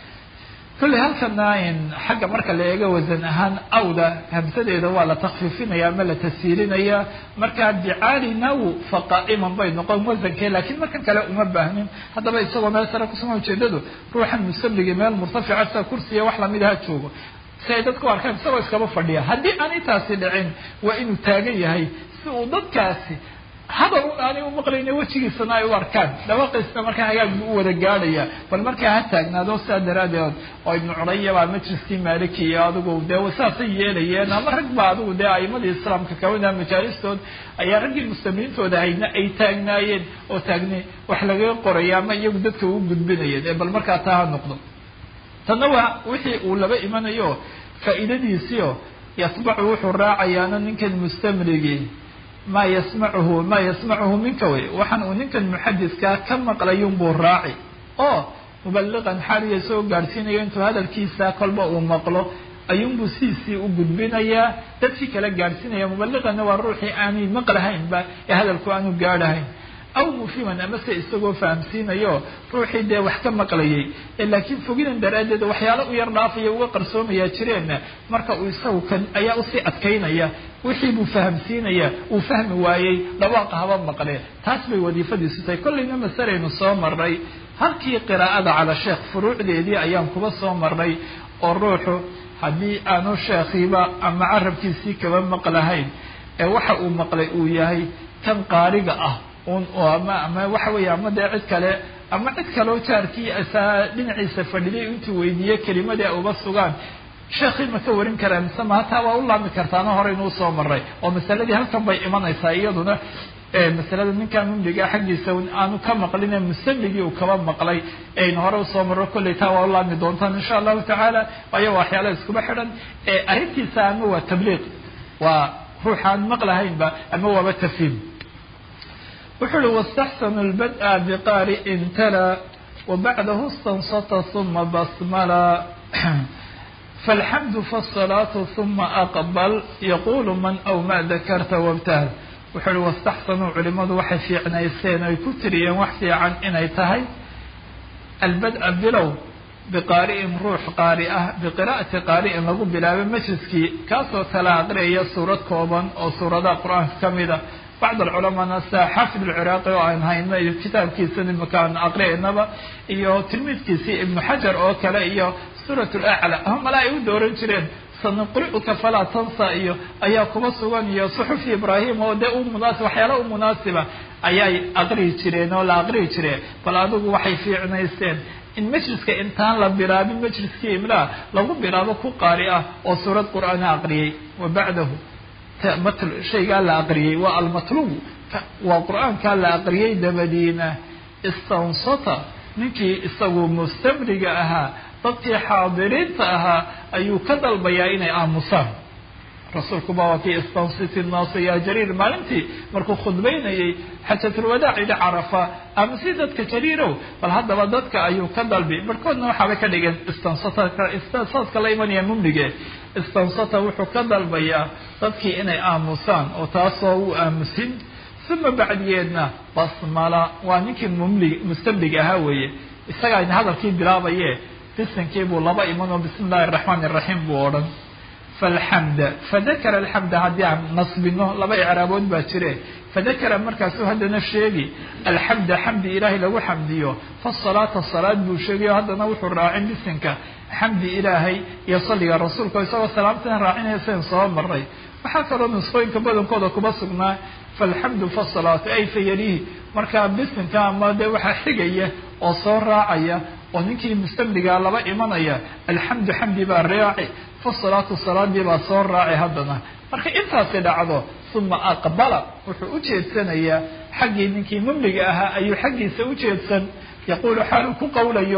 kulley halkana xagga marka la eego wasan ahaan awda hamsadeeda waa la takfiifinaya ama la tasiilinaya markaa bicaali naw fa qaa'iman bay noqon wasankee lakiin markan kale uma baahnin haddaba isagoo meel sare kusuma ujeedadu ruuxan musamligi meel murtafica sida kursiya wax lamidaha joogo si ay dadku arkaan isagoo iskaba fadhiya haddii aan intaasi dhicin waa inuu taagan yahay si uu dadkaasi hadal un aanay u maqlayna wejigiisana ay u arkaan dhawaqiisna markaa hagaag buu u wada gaadhaya bal markaa ha taagnaado sidaa daraadeed oo ibnu curaya baa majliskii maliki iyo adigu dee saasay yeelayeen ama rag ba adigu dee aimadii islaamka kamida majaalistood ayaa raggii muslimiintooda haydna ay taagnaayeen oo taagni wax lagaga qoraya ama iyagu dadka u gudbinayeen ee bal markaa taa ha noqdo tanna waa wixii uu laba imanayo faa'iidadiisiio yatbacu wuxuu raacayaana ninkan mustamligii ma yasmacuhu ma yasmacuhu minka wey waxaan uu ninkan muxadiskaa ka maqlayunbuu raaci oo mubaliqan xaaliya soo gaadhsiinayo intuu hadalkiisa kolba uu maqlo ayuunbuu sidiisii u gudbinayaa dadkii kala gaadhsiinaya mubaliqanna waa ruuxii aanay maqlahaynba ee hadalku aanu gaadhahayn aw mufiman amase isagoo fahamsiinayo ruuxii dee wax ka maqlayay laakiin fogidan daraaddeed waxyaalo u yar dhaafaya uga qarsoomaya jireenna marka uu isagu kan ayaa usii adkaynaya wixii buu fahamsiinaya uu fahmi waayey dhawaaqa haba maqlee taas bay wadiifadiisu tahay kollayna masalaynu soo marray halkii qiraa'ada cala sheekh furuucdeedii ayaan kuba soo marray oo ruuxu haddii aanu sheekhiiba ama carabkiisii kaba maqlahayn ee waxa uu maqlay uu yahay kan qaariga ah un ama ama waxa weeye ama dee cid kale ama cid kaleo jaarkii saa dhinaciisa fadhiday intuu weydiiye kelimadii uba sugaan sheekhii ma ka warin karaa mise ma hataa waa u laami kartaana horeynuu soo maray oo masaladii halkan bay imanaysaa iyaduna masalada ninkan mumliga xaggiisa aanu ka maqline musamligii uu kaba maqlay aynu hore usoo marro kolley taa waa u laami doontaan insha allahu tacaala waayo waxyaala iskuba xidhan arrintiisa ama waa tabliiq waa ruuxaan maqlahaynba ama waaba tafhiim wuxuu uhi wastaxsanu lbad'a biqaari'in tala wabacdahu istansata uma basmala falxamdu faasalaatu uma aqbal yaqulu man aw ma dakarta wabtahal wuxuu uhi wastaxsanuu culimadu waxay fiicnayseen oy ku tiriyeen wax fiican inay tahay albad'a bilow biqaari'in ruux qaari ah biqira'ati qaari'in lagu bilaabay majliskii kaasoo kala aqriyaya suurad kooban oo suuradaha qur-aanka ka mida bacd alculamaana sida xaafid alciraaqi oo aan hayno iyo kitaabkiisana makaan aqri'aynaba iyo tilmiidkiisii ibnu xajar oo kale iyo suurat lacla hamala ay u dooran jireen sanuqri'uka falaa tansa iyo ayaa kuba sugan iyo suxufi ibraahim oo dee u munaasib waxyaala u munaasiba ayay aqriyi jireen oo la aqriyi jireen bal adigu waxay fiicnaysteen in majliska intaan la bilaabin majliskii imlaa lagu bilaabo ku qaari ah oo suurad qur'aana aqriyay wa bacdahu shaygaa la aqriyey waa almatlubu waa qur-aankaa la aqriyey dabadiina istansata ninkii isagu mustamriga ahaa dadkii xaadiriinta ahaa ayuu ka dalbayaa inay aamusaan rasuulkuba waa kii istansiti naasa ya jariir maalintii markuu khudbaynayay xajatulwadaac yidhi carafa amasi dadka jariirow bal haddaba dadka ayuu ka dalbi barhkoodna waxaabay ka dhigeen istansatka la imanaya mumlige istansata wuxuu ka dalbayaa dadkii inay aamusaan oo taasoo u aamusin uma bacdigeedna basmala waa ninkii mumli mustamlig ahaa weeye isagaa hadalkii bilaabaye bisankii buu laba imanoo bismi illahi araxmaan iraxiim buu odhan falxamda fadakara alxamda haddii aan nasbino laba icraabood baa jire fadakara markaasuu haddana sheegi alxamda xamdi ilaahay lagu xamdiyo fasalaata salaad buu sheegayo haddana wuxuu raacin bisinka xamdi ilaahay iyo salliga rasuulka isagoo salaamtan raacinaya sidan soo maray waxaa kaloo nusqooyinka badankooda kuma sugnaa falxamdu fasalaatu ay fayalihi markaa bisinka ama dee waxaa xigaya oo soo raacaya oo ninkii mustamligaa laba imanaya alxamdu xamdi baa raaci fasalaatu salaadii baa soo raaci haddana marka intaasi dhacdo uma aqbala wuxuu u jeedsanayaa xaggii ninkii mumliga ahaa ayuu xaggiisa u jeedsan yaquulu xaalu ku qowlayo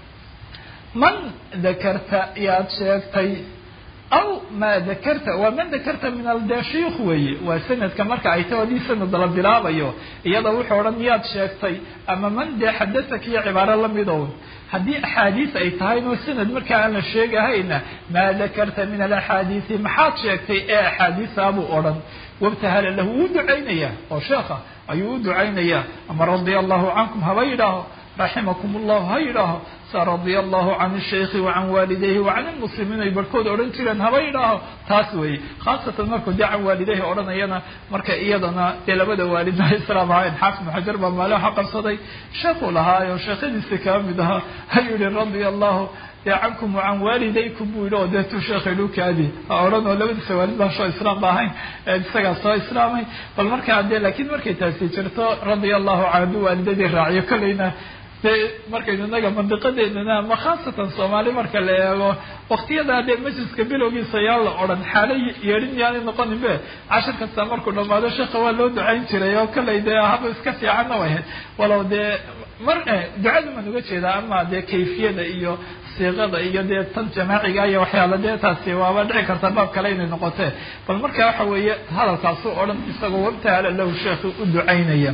man dakarta yaad sheegtay aw maa dakarta waa man dakarta min aldashiikh weeye waa sanadka marka ay taho haddii sanad la bilaabayo iyada wuxuu odhan miyaad sheegtay ama man dee xadasak iyo cibaaro lamidow haddii axaadiis ay tahayno sanad markaa aan la sheegahayna maa dakarta min alaxaadiisi maxaad sheegtay ee axaadiisa buu odhan wabtahala lahu wuu ducaynaya oo sheekha ayuu u ducaynayaa ama radia allahu cankum haba yidhaaho raximakum allahu ha yidhaaho sa radia allahu can shaykhi wacan waalidayhi wacan ilmuslimiin ay barhkood odhan jireen haba yidhaaho taas weeye khaasatan markuu dee can waalidayhi odhanayana marka iyadana dee labada waalidna islaam ahayn xaafid xajar baa maale waxa qabsaday sheekuu lahaayo sheekhadiisi kaa mid ahaa ayuu yihi radia allahu dee cankum wacan waalidaykum buu yidhi oo dee tu sheekhay dhukaadi ha odhan oo labadiisa waalid baa soo islaam ba ahayn isagaa soo islaamay bal markaa dee laakiin markay taasi jirto radia allahu can hadduu waalidadii raaciyo kolleyna dee markaynu inaga mandiqadeennana ama khaasatan soomaali marka la eego waktiyadaa dee majliska bilowgiisa yaa la odhan xaalo yeedhin yaanay noqonin be cashir kasta markuu dhamaado sheekha waa loo ducayn jiray oo kollay dee haba iska fiicanna way ahayd walow dee mar ducadu maan uga jeedaa ama dee kayfiyada iyo siiqada iyo dee tan jamaaciga iyo waxyaala dee taasi waaba dhici karta baab kale inay noqotee bal marka waxa weeye hadalkaasu odhan isagoo wabtahala lahu sheekhi u ducaynaya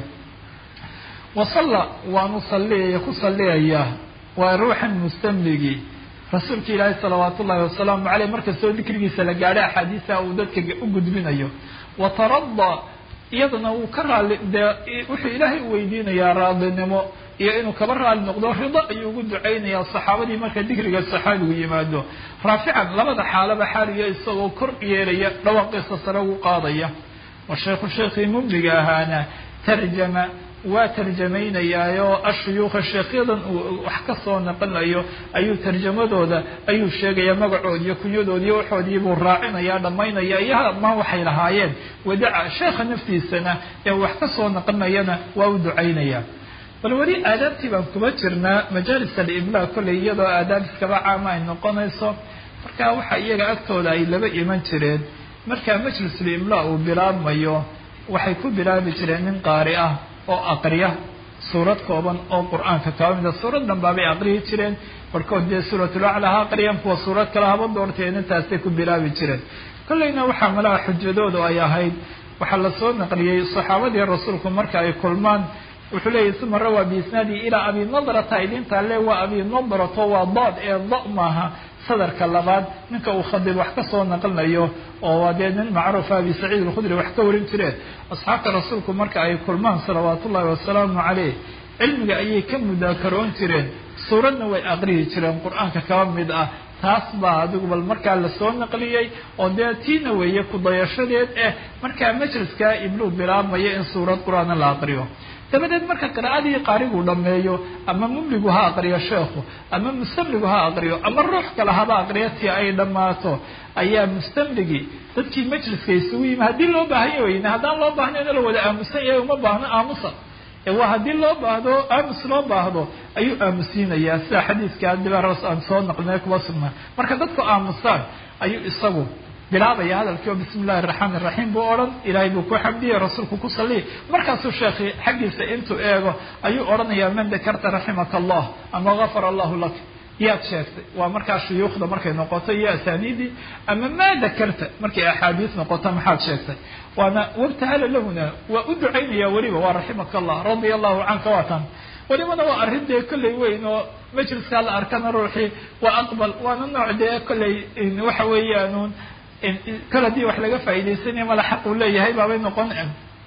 wasalla waanu salliyaya ku salliyayaa waa ruuxan mustamligii rasuulka ilaahi salawaatu ullahi wasalaamu caleyh markastoo dikrigiisa la gaadho axaadiisa uu dadka u gudbinayo watarada iyadana wuu ka raali dee wuxuu ilaahay u weydiinayaa raadinimo iyo inuu kaba raali noqdo rido ayuu ugu ducaynayaa saxaabadii marka dikriga saxaabigu yimaado raafican labada xaalaba xaaliyo isagoo kor yeelaya dhawaaqiisa sare ugu qaadaya wa sheekhu sheekhii mumliga ahaana tarjama waa tarjamaynayaayoo ashuyuukha sheekhyadan uu wax ka soo naqanayo ayuu tarjamadooda ayuu sheegaya magacood iyo kunyadood iyo waxoodii buu raacinaya dhammaynaya iyo dhammaan waxay lahaayeen wadaca sheekha naftiisana ee wax ka soo naqanayana waa u ducaynaya bal weli aadaabtii baan kuma jirnaa majaalis alimlaa kolley iyadoo aadaab iskaba caama ay noqonayso marka waxa iyaga agtooda ay laba iman jireen marka majlisulimlaa uu bilaabmayo waxay ku bilaabi jireen nin qaari ah oo aqriya suurad kooban oo qur-aanka kaba mida suurad dhanbaabay aqriyi jireen barhkood dee suuratulacla ha aqriyaan kuwa suurad kale haba doorteen intaasay ku bilaabi jireen kolleyna waxaa malaha xujadoodu ay ahayd waxaa lasoo naqliyey saxaabadii rasuulku marka ay kulmaan wuxuu leeyahy suma rawaa biisnaadi ilaa abi nadrata idintaa le waa abi nadrato waa daad ee da maaha sadarka labaad ninka uu khadib wax ka soo naqlinayo oo waa dee nin macruufa abi saciid alkhudri wax ka warin jireen asxaabta rasuulku marka ay kulmaan salawaat ullahi wasalaamu caleyh cilmiga ayay ka mudaakaroon jireen suuradna way aqriyi jireen qur-aanka kaba mid ah taas baa adigu bal markaa lasoo naqliyey oo dee tiina weeye kudayashadeed eh markaa majliskaa ibluu bilaabmaya in suurad qur-aana la aqriyo dabadeed marka qiraa'adii qaarigu dhameeyo ama mumligu ha aqriyo sheekhu ama mustamligu ha aqriyo ama ruux kale haba aqriyo tii ay dhammaato ayaa mustamligii dadkii majliska isugu yimi haddii loo baahan weyne haddaan loo baahnayn la wada aamusan yahay uma baahno aamusa waa haddii loo baahdo aamus loo baahdo ayuu aamusiinayaa sida xadiiska dibaros aan soo naqlinay kuba sugnaa marka dadku aamusaan ayuu isagu bilaabaya hadalkii oo bismi illahi araxmaan iraxiim buu odhan ilaahay buu ku xamdiyey rasuulku ku salliyay markaasuu sheekhi xaggiisa intuu eego ayuu odhanayaa man dakarta raximaka allah ama gafara allahu lak yaad sheegtay waa markaa shuyuukhda markay noqoto iyo asaaniidii ama maa dakarta markay axaadiis noqoto maxaad sheegtay waana wabtahala lahuna waa u ducaynaya weliba waa raximaka allah radia allahu canka waa tan welibana waa arrin dee kolley weyn oo majliskaa la arkana ruuxii waa aqbal waana nooc dee kolley waxa weeyaanuun kol haddii wax laga faa'iidaysanaya mala xaq uu leeyahay baabay noqon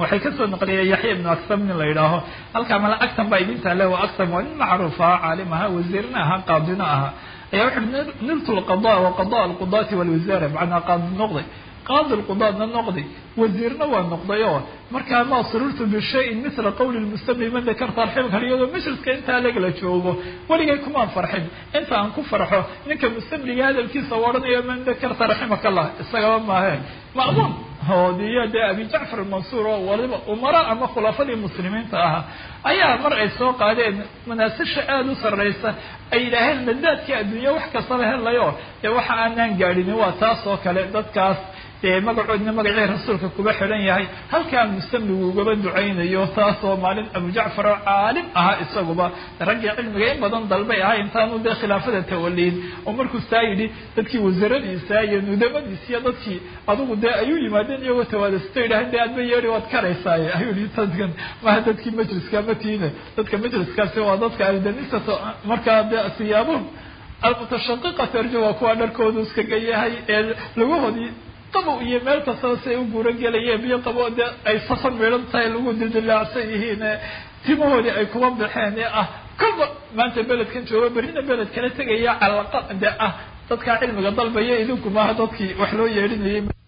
waxay kasoo naqliyeen yaxya ibnu aksam nin la yidhaaho halkaa mala agtan baa idin taale waa aksam waa nin macruuf aha caalim aha wasiirna aha qaadina aha ayaa wuxu uhi niltu lqada wa qada alqudaati walwasaara macnaa qaadi noqday qaadi lqudaadna noqday wasiirna waa noqday oo markaa ma sururtu bishayin mila qawli lmustamli man dakarta alxibka iyadoo majliska intaa lagala joogo weligay kumaan farxin inta aan ku farxo ninka mustamliga hadalkiisa u odhanayo man dakarta raximaka allah isagaba maahe ma'muun hoodiyo dee abi jacfar mansuur oo waliba umara ama khulafadii muslimiinta ahaa ayaa mar ay soo qaadeen manaasisha aada u sarraysa ay yidhaaheen nadaadkii adduunya wax kastaba helayo dee waxa aanaan gaadhinin waa taas oo kale dadkaas dee magacoodna magacii rasuulka kuba xidhan yahay halkaa mustamligu ugaba ducaynayo taasoo maalin abu jacfar oo caalim ahaa isaguba raggii cilmiga in badan dalbay ahay intaanu dee khilaafada tawaliin oo markuu saa yidhi dadkii wasaradiisa iyo nudamadiisa iyo dadkii adugu dee ayuu yimaadeen iyagoo tawaadasto yidhaaheen dee adba yeedhi waad karaysaaye ayuu yihi dadkan maha dadkii majliska matiine dadka majliskaasi waa dadka aldanisa markaa dee siyaabuhum almutashaqiqatu arju waa kuwa dharkoodu iskaga yahay ee laguhoodii qabow iyo meel kastaba si ay u guuro gelayeen biyo qabo de ay safan midhan tahay lagu dildilaacsan yihiin timahoodii ay kuba baxeen ee ah kolba maanta beledkan jooga berrina beled kala tegaya calaqa de ah dadkaa cilmiga dalbaya idinku maaha dadkii wax loo yeedhinayay